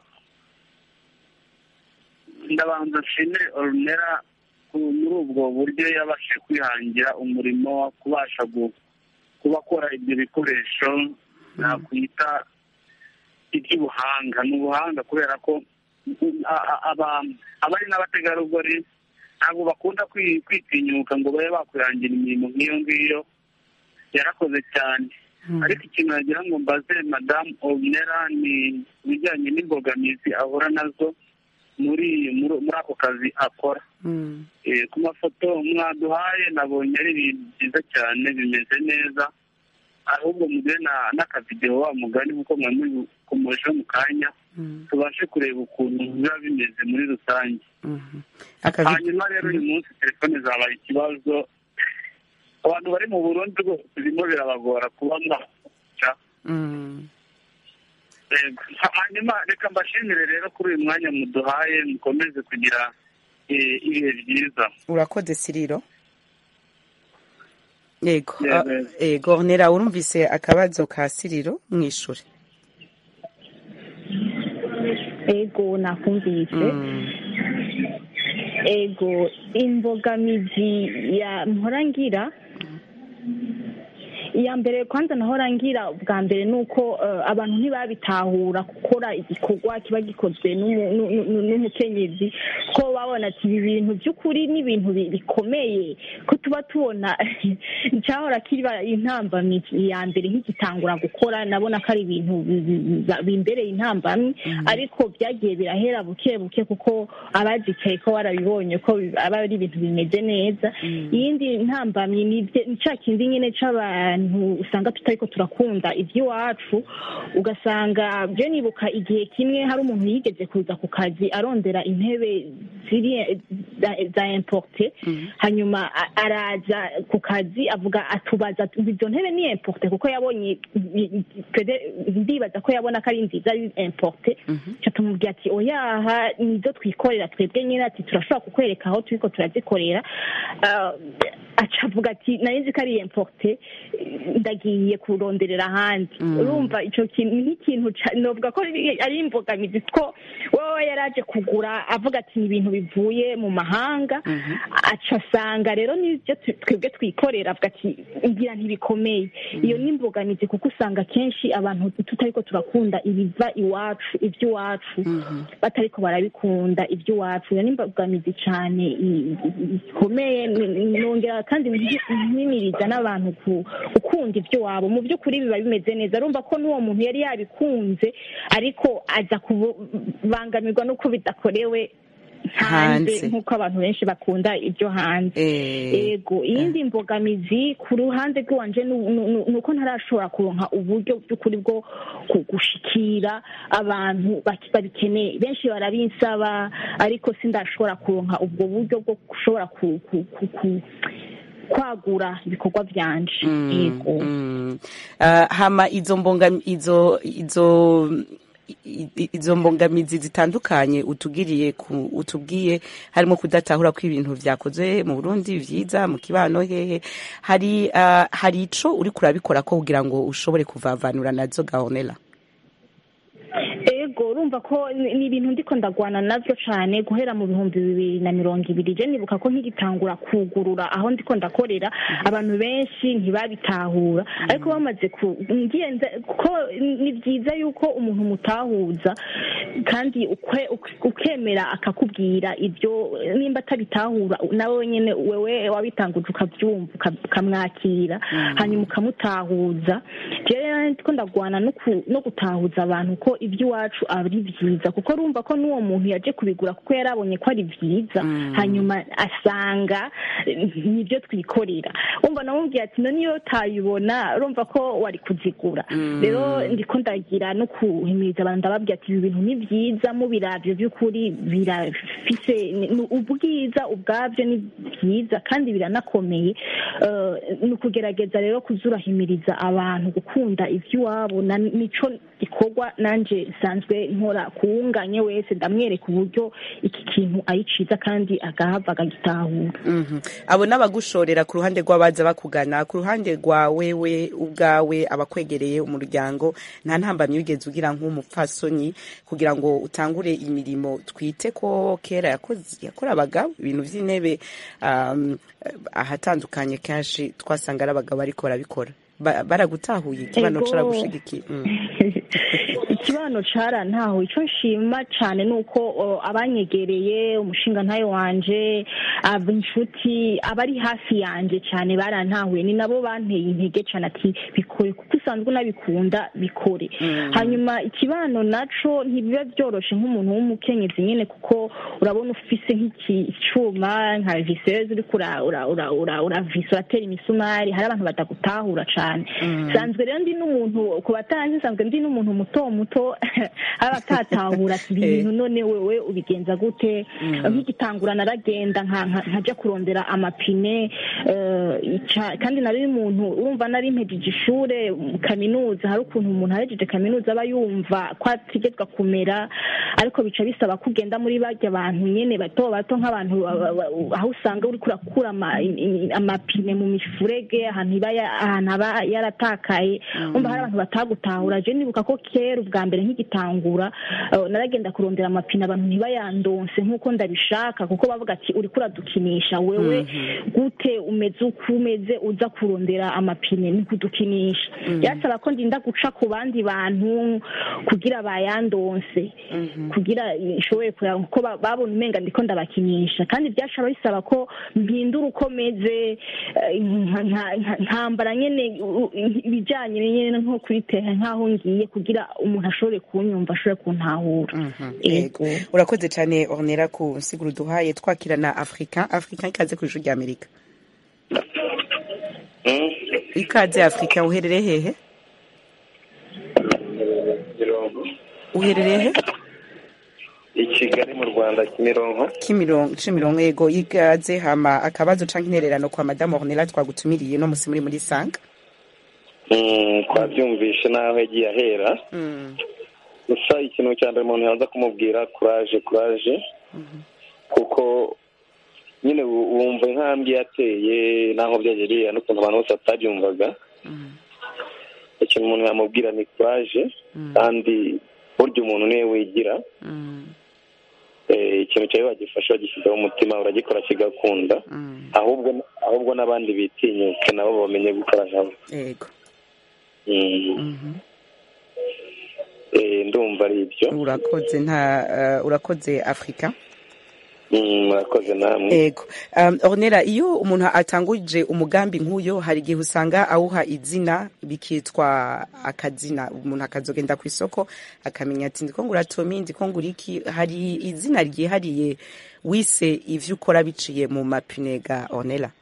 ndabanza nshimire orunera muri ubwo buryo yabashije kwihangira umurimo wo kubasha gu- kuba akora ibyo bikoresho nakwita iby'ubuhanga ni ubuhanga kubera ko a- a- aba- abari n'abategarugori ntabwo bakunda kwi- kwitinyuka ngo babe bakwihangira imirimo nk'iyo ngiyo yarakoze cyane ariko ikintu nagira ngo mbaze madamu orunera ni ibijyanye n'imbogamizi ahura nazo muri muri muri ako kazi akora Eh, ku mafoto mwaduhaye nabonye ari ibintu byiza cyane bimeze neza ahubwo mugire na- n'akavidewo wa mugani kuko mwari mubikomojeho mu kanya tubashe kureba ukuntu biba bimeze muri rusange Akavi- hanyuma rero uyu munsi telefone zabaye ikibazo abantu bari mu burundi rwose birimo birabagora kuba mwaca Mm. Yego. hanyuma reka mbashimire rero kuri uyu mwanya muduhaye mukomeze kugira eh, ibihe byiza urakoze siriro yego Yego, ah, yego. yego ornera urumvise akabazo ka siriro mwishure ego nakumvise ego imbogamizi ya mporangira iya mbere kwanza nahorangira bwa mbere ni uko eh, abantu ntibabitahura gukora igikorwa kiba gikozwe n'umu- n'u- n'u- n'umukenyezi ko babona ati ibi bintu by'ukuri ni ibintu bi- bikomeye ko tuba tubona cyahora kiba intambamyi ya mbere nk'igitangura gukora nabona ko ari ibintu bi- bi- bi- bimbereye intambamyi ariko byagiye birahera buke buke kuko abazicaye ko barabibonye ko bi- aba ari ibintu bimeze neza iyindi ntambamyi ni bye- ni cya kindi nyine c'abantu usanga tutariko turakunda iby'iwacu ugasanga byo nibuka igihe kimwe hari umuntu yigeze kuza ku kazi arondera intebe ziri za- za importe hanyuma a- araza ku kazi avuga atubaza ati, izo ntebe ni importe kuko yabonye pede- ndibaza ko yabona ko ari nziza ari importe ca tumubwira ati oyaha nizo twikorera twebwe nyine ati turashobora kukwereka aho turiko turazikorera Ah, aca avuga ati nari nzi ko ari importe ndagiye kuronderera ahandi urumva icyo kintu ni nk'ikintu ca- novuga ko ari ari imbogamizi ko wowe yari aje kugura avuga ati ni ibintu bivuye mu mahanga aca asanga rero n'ibyo tu- twebwe twikorera avuga ati ngira ntibikomeye iyo ni imbogamizi kuko usanga kenshi abantu tutariko turakunda ibiva iwacu iby'iwacu batariko barabikunda iby'iwacu iyo ni imbogamizi cyane i- i- ikomeye n- n- nongera kandi ntimiriza n'abantu ku- gukunda iby'iwabo mu by'ukuri biba bimeze neza urumva ko n'uwo muntu yari yabikunze ariko aza kubangamirwa n'uko bidakorewe hanze Hanze. nk'uko abantu benshi bakunda ibyo hanze ego iyindi mbogamizi ku ruhande rw'iwanje nu- nu- nu- ni uko ntarashobora kuronka uburyo by'ukuri bwo ku- gushikira abantu baki- babikeneye benshi barabinsaba ariko sindashobora kuronka ubwo buryo bwo gushobora ku- ku- ku- ku- kwagura ibikorwa byanje yego Mm. Ah, hama izo mbonga izo izo i- i- izo mbogamizi zitandukanye utugiriye ku utubwiye harimo kudatahura ko ibintu vyakozwe mu Burundi vyiza mu kibano hehe hari ah, hari ico uri kurabikora ko kugira ngo ushobore kuvavanura nazo gaonela ego urumva ko ni ni ibintu ndiko ndagwana navyo cane guhera mu bihumbi bibiri na mirongo ibiri je nibuka ko nkigitangura kugurura aho ndiko ndakorera abantu benshi ntibabitahura ariko bamaze ku ngiye nza- ko ni byiza yuko umuntu mutahuza kandi ukwe- uk- ukemera akakubwira ibyo nimba atabitahura nawe nyene wewe wabitanguje ukabyumva uka- ukamwakira hanyuma ukamutahuza jewe ndiko ndagwana no ku- no gutahuza abantu ko iby'iwacu ari byiza kuko urumva ko n'uwo muntu yaje kubigura kuko yari abonye ko ari byiza hanyuma asanga eh, nibyo twikorera umva namubwiye ati no niyo utayibona urumva ko wari kuzigura rero ndiko ndagira no kuhimiriza abantu ndababwira ati ibi bintu ni byiza mubiravyo by'ukuri birafise ni- ni ubwiza ubwabyo ni byiza kandi biranakomeye Eh, ni ukugerageza rero kuzurahimiriza abantu gukunda iby'iwabo na- nico gikorwa nanje nsanzwe nkora kuwunganye wese ndamwereka uburyo iki kintu ari ciza kandi agahava akagitahura Mhm. abo n'abagushorera ku ruhande rw'abaza bakugana ku ruhande rwa wewe ubwawe abakwegereye umuryango nta ntambamyi wigeze ugira nk'umupfasoni kugira ngo utangure imirimo twite ko kera yakoze yakora abagabo ibintu by'intebe um, ahatandukanye kenshi twasanga ari abagabo ariko barabikora Ba- baragutahuye ikibano Ego. caragushigikiye Mm. ikibano cara ntaho icyo nshima cyane ni uko o, abanyegereye umushinga ntayo wanje aba inshuti abari hafi yanje cyane barantahuye ni nabo banteye intege cyane ati bikore kuko usanzwe unabikunda bikore hanyuma ikibano naco ntibiba byoroshe nk'umuntu w'umukenyezi nyine kuko urabona ufise nk'iki cuma nka viseze uriko ura- ura- ura- ura- uravisa uratera imisumari hari abantu batagutahura cane sanzwe rero ndi n'umuntu ku batanzi nsanzwe ndi n'umuntu muto muto aba atatahura ati ibi bintu none wewe ubigenza gute nk'igitangura naragenda nka- nka- nkaja kurondera amapine eh, ica- kandi nari umuntu urumva nari mpejeje ishure mu kaminuza hari ukuntu umuntu ahejeje kaminuza aba yumva ko ategetswe kumera ariko bica bisaba ko ugenda muri barya bantu nyene bato bato nk'abantu ba- ba- ba- aho usanga uriko urakura ama- i- i- amapine mu mifurege ahantu iba ya- ahantu aba yaratakaye umva hari abantu batagutahura je nibuka ko kera ubwa mbere nk'igitangura eh, naragenda kurondera amapine abantu ntibayandonse nk'uko ndabishaka kuko bavuga ati uriko uradukinisha wewe gute umeze uko umeze uza kurondera amapine ni kudukinisha byasaba ko ndinda guca ku bandi bantu kugira bayandonse kugira ishobore kureba kuko ba- babona umenga ndiko ndabakinisha kandi byashaba bisaba ko mpindura uko meze eh, nka- nka- nka- nkambara nyene u- u- ibijanye nyene nko kuri tere nk'aho ngiye kugira umuntu ashobore kunyumva ashobore kuntahura Yego. urakoze cyane ornera ku nsiguro duhaye twakirana africain africain ikaze ku ijuru rya amerika ikaze africain uherereye hehe uherereye he i kigali mu rwanda kimironko kimirongo kimirongo yego ikaze hama akabazo canke intererano kwa madame ornera twagutumiriye no musi muri muri sanga Mm, twabyumvishe n'aho yagiye ahera gusa ikintu cya mbere umuntu yaza kumubwira kuraje kuraje kuko nyine wu- wumva intambwe yateye n'aho byagereye n'ukuntu abantu bose batabyumvaga ikintu umuntu yamubwira ni kuraje kandi burya umuntu niwe wigira Eh, ikintu cyawe wagifasha wagishyizeho umutima uragikora kigakunda ahubwo ahubwo n'abandi bitinyuke nabo bamenye gukora nkabo yego Mm. Eh, ndumva ari ibyo urakoze nta eh, urakoze afurika Mm, murakoze namwe ego um, ornera iyo umuntu atanguje umugambi nk'uyo hari igihe usanga awuha izina bikitwa akazina umuntu akazogenda ku isoko akamenya ati ndiko ngura tomi ndiko ngura iki hari izina ryihariye wise ivyo ukora biciye mu mapinega ornera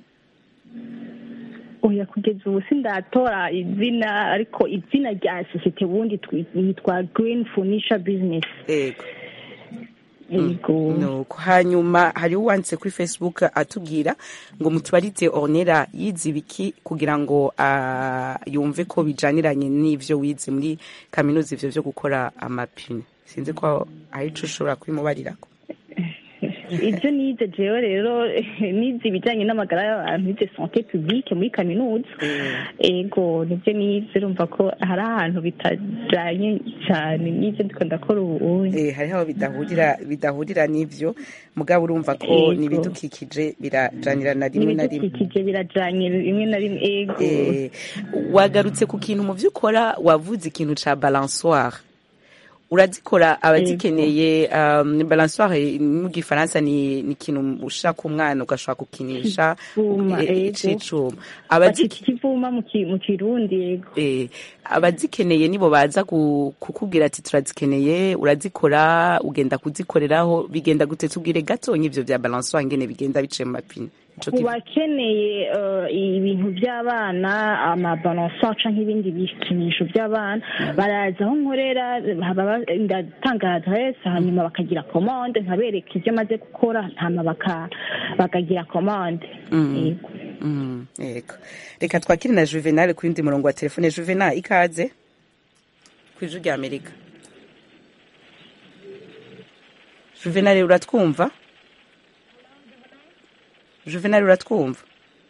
oya kugeza ubu sindatora izina ariko izina rya sosiyete ubundi twi- yitwa green furniture business ego yego nuko hanyuma hari uwanditse kuri facebook atubwira ngo mutubarize ornera yize ibiki kugira ngo ah, yumve ko bijaniranye n'ivyo wize muri kaminuza ivyo vyo gukora amapine sinzi ko hari ico ushobora kubimubarirako ibyo nize jewe rero nize ibijyanye n'amagara y'abantu nize sante publique muri kaminuza ego nibyo nize urumva ko hari ahantu bitajyanye cyane nize ndiko ndakora ubu Eh, hariho aho bidahurira bidahurira n'ivyo mugabo urumva ko Yego. n'ibidukikije birajanirana rimwe na rimwe n'ibidukikije birajyanye rimwe na rimwe ego Eh, wagarutse ku kintu mu vyo ukora wavuze ikintu ca balansoire urazikora abazikeneye um, balansoire mu gifaransa ni ni ikintu ushaka umwana ugashobora gukinisha Icuma, eh, ego. c'icuma bacita Abaziki- ikivuma mu ki- mu kirundi yego eh, abazikeneye nibo baza ku- kukubwira ati turazikeneye urazikora ugenda kuzikoreraho bigenda gute tubwire gatonya ivyo vya balansoire ngene bigenda biciye mu mapine Ico ku ki- bakeneye eh, ibintu by'abana amabalansa cyangwa ibindi bikinisho by'abana baraza aho nkorera haba- ndatanga adresse hanyuma bakagira komande nkabereka ibyo maze gukora hanyuma baka- bakagira komande Mm. Mm, yego reka twakire na juvenal ku yundi murongo wa telefone juvenal ikaze ku ijwi rya amerika juvenal uratwumva juvenal uratwumva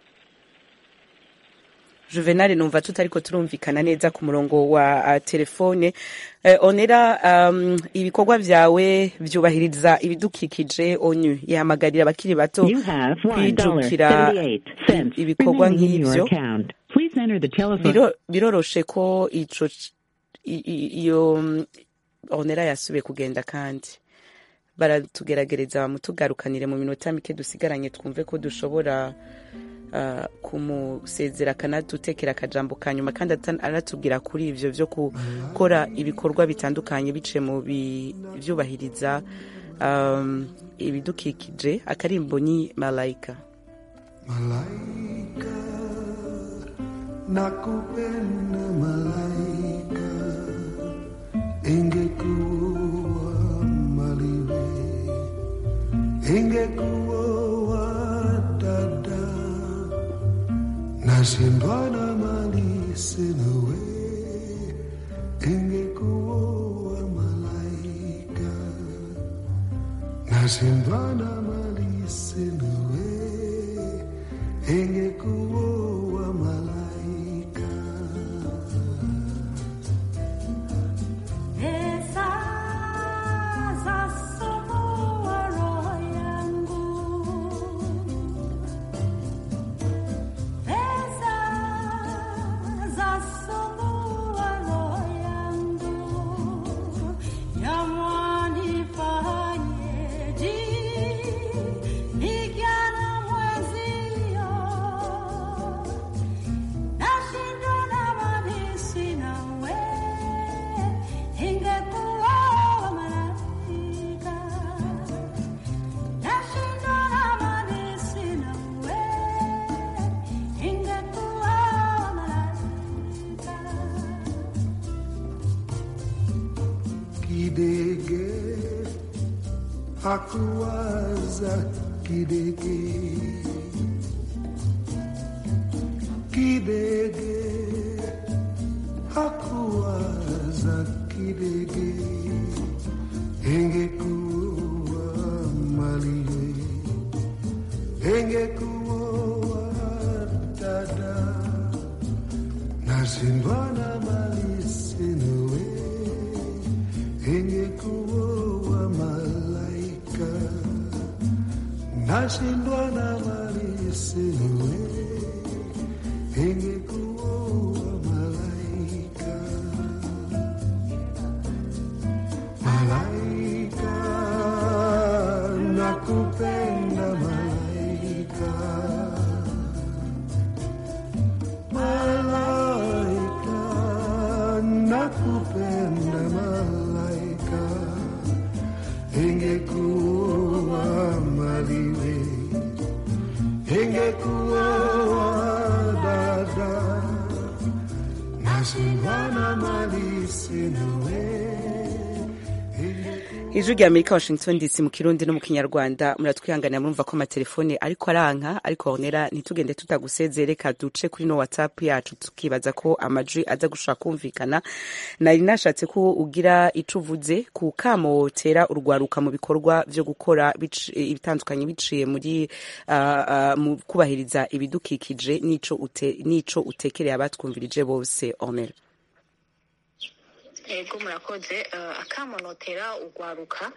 juvenal numva tutariko turumvikana neza ku murongo wa uh, telefone uh, onera um, ibikorwa vyawe vyubahiriza ibidukikije onyu ihamagarira abakiri bato You have kwijukira $1.78 ibikorwa remaining in your nk'ivyo account. Please enter the telephone. Biro- biroroshe ko ico c- i- i- iyo mm, onera yasubiye kugenda kandi baratugeragereza bamutugarukanire mu minota mike dusigaranye twumve ko dushobora uh, kumusezera akanadutekera akajambo ka nyuma kandi ata- anatubwira kuri ivyo vyo gukora ibikorwa bitandukanye biciye mu bi- vyubahiriza um, ibidukikije akarimbo ni malayika nakupenda malaika ingekuwa maliwe ingekuwa dada nashindwa na mali sinawe ingekuwa malaika nashindwa na mali sinawe ingekuwa malaika kidege hakuwaza kidege kidege hakuwaza kidege ingekuwa maliwe nashindwa na mali sinawe ingekuwa malaika nashindwa na mali sinawe ingekuwa malaika malaika nakupenda malaika malaika nakupenda malaika ingekuwa maliwe ingekuwa dada nasivana mali sinawe ijwi rya amerika washington dc mu kirundi no mu kinyarwanda muratwihanganira murumva ko amatelefone ariko aranka ariko honera ntitugende tutagusezeye reka duce kuri no whatsapp yacu tukibaza ko amajwi aza gushaka kumvikana nari nashatse ko ugira ico uvuze ku kamotera urwaruka mu bikorwa vyo gukora bici- ibitandukanye biciye muri ah, ah, mu kubahiriza ibidukikije n'ico ute- n'ico utekereye abatwumvirije bose honera ego murakoze eh, akamonotera urwaruka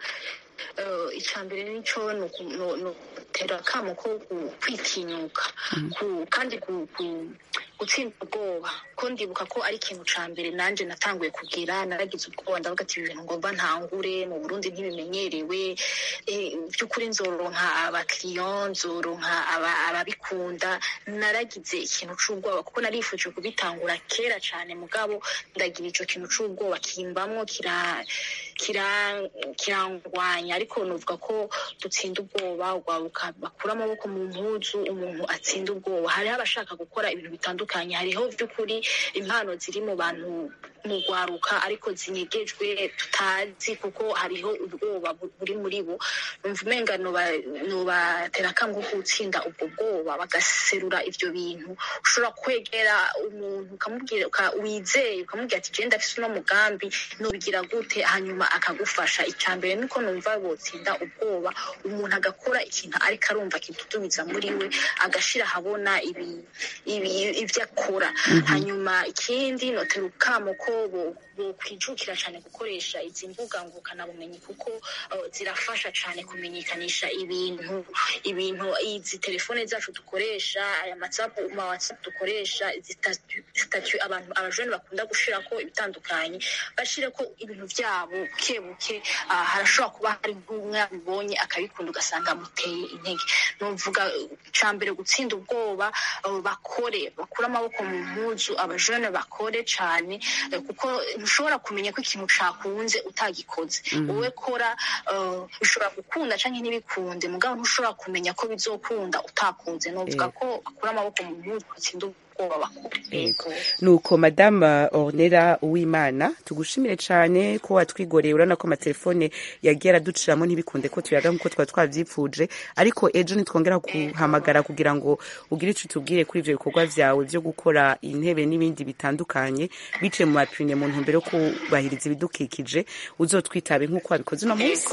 eh, icya mbere nicyo ni uku- ni- ni ugutera akamo ko gu- kwitinyuka ku- kandi gu- gu- gutsinda ubwoba ko ndibuka ko ari ikintu cya mbere nanjye natanguye kugira naragize ubwoba ndavuga ati ibi bintu ngomba ntangure mu burundi ntibimenyerewe eh, by'ukuri nzoronka abakiriya nzoronka aba- ababikunda naragize ikintu c'ubwoba kuko narifuje kubitangura kera cyane mugabo ndagira ico kintu c'ubwoba kimbamwo kira kira- kirangwanya ariko nuvuga ko dutsinda ubwoba urwaruka bakura amaboko mu mpuzu umuntu atsinda ubwoba hariho abashaka gukora ibintu bitandukanye hariho by'ukuri impano ziri mu bantu mu rwaruka ariko zinyegejwe tutazi kuko hariho ubwoba bu- buri muri bo numva umenga noba- nobatera akamo ko gutsinda ubwo bwoba bagaserura ivyo bintu ushobora kwegera umuntu ukamubwira uka- wizeye ukamubwira ati genda afise uno mugambi nubigira gute hanyuma akagufasha icya mbere nuko numva botsinda ubwoba umuntu agakora ikintu ariko arumva kidudubiza muri we agashira ahabona ibi- ibi- ivyo akora hanyuma ikindi notera ukamo ko bo- bokwijukira cyane gukoresha izi mbuga ngurukanabumenyi kuko eh, zirafasha cyane kumenyekanisha ibintu ibintu izi telefone zacu dukoresha aya matsapu ma whatsapp dukoresha izi statu- statu abantu abajene bakunda gushirako ibitandukanye bashireko ibintu byabo buke buke ah, harashobora kuba hari nk'umwe abibonye akabikunda ugasanga amuteye intege nuvuga cya mbere gutsinda ubwoba eh, bakore bakure amaboko mu mpuzu abajene bakore cyane eh, kuko ntushobora kumenya ko ikintu cakunze utagikoze Mhm. wowe kora eh, bishobora gukunda canke ntibikunde mugabo ntushobora kumenya ko bizokunda utakunze novuga Eh. ko bakura amaboko mu mpuzu batsinda ubwoba bakore Yego. nuko madama ornera uwimana tugushimire cyane ko watwigoreye urabona ko amatelefone yagiye araduciramo ntibikunde ko tuyaga nk'uko twari twabyipfuje ariko ejo nitwongera guhamagara kugira ngo ugire icyo utubwire kuri ibyo bikorwa byawe byo gukora intebe n'ibindi bitandukanye biciye mu mapine mu ntumbero yo kubahiriza ibidukikije uzotwitabe nk'uko wabikoze uno munsi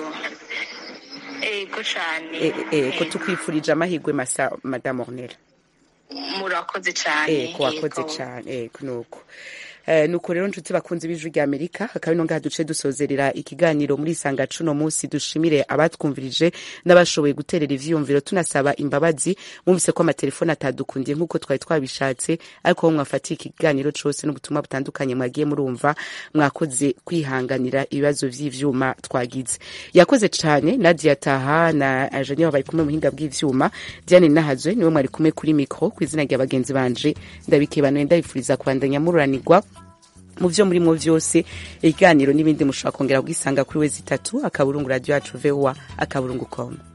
ego cane Eh, eh, ko Ego. tukwifurije amahirwe masa madame ornera murakoze cane eko wakoze Ego. cyane eko nuko Eh, nuko rero nshuti bakunze b'ijwi rya amerika hakaba ino ngaha duce dusozerera ikiganiro muri isanga cuno munsi dushimire abatwumvirije n'abashoboye guterera ivyiyumviro tunasaba imbabazi mwumvise ko amatelefone atadukundiye nk'uko twari twabishatse ariko ho mwafatiye ikiganiro cose n'ubutumwa butandukanye mwagiye murumva mwakoze kwihanganira ibibazo vy'ivyuma twagize yakoze cane nadia taha na ajanya bari kumwe mu buhinga bw'ivyuma diane nahazwe niwe mwari kumwe kuri mikro ku izina rya bagenzi banje ndabikebanuye ndabifuriza kubandanya mururanirwa mu vyo murimo vyose ibiganiro n'ibindi mushobora kongera kugisanga kuri wezi itatu akaburungu radio yacu voa akaburungu com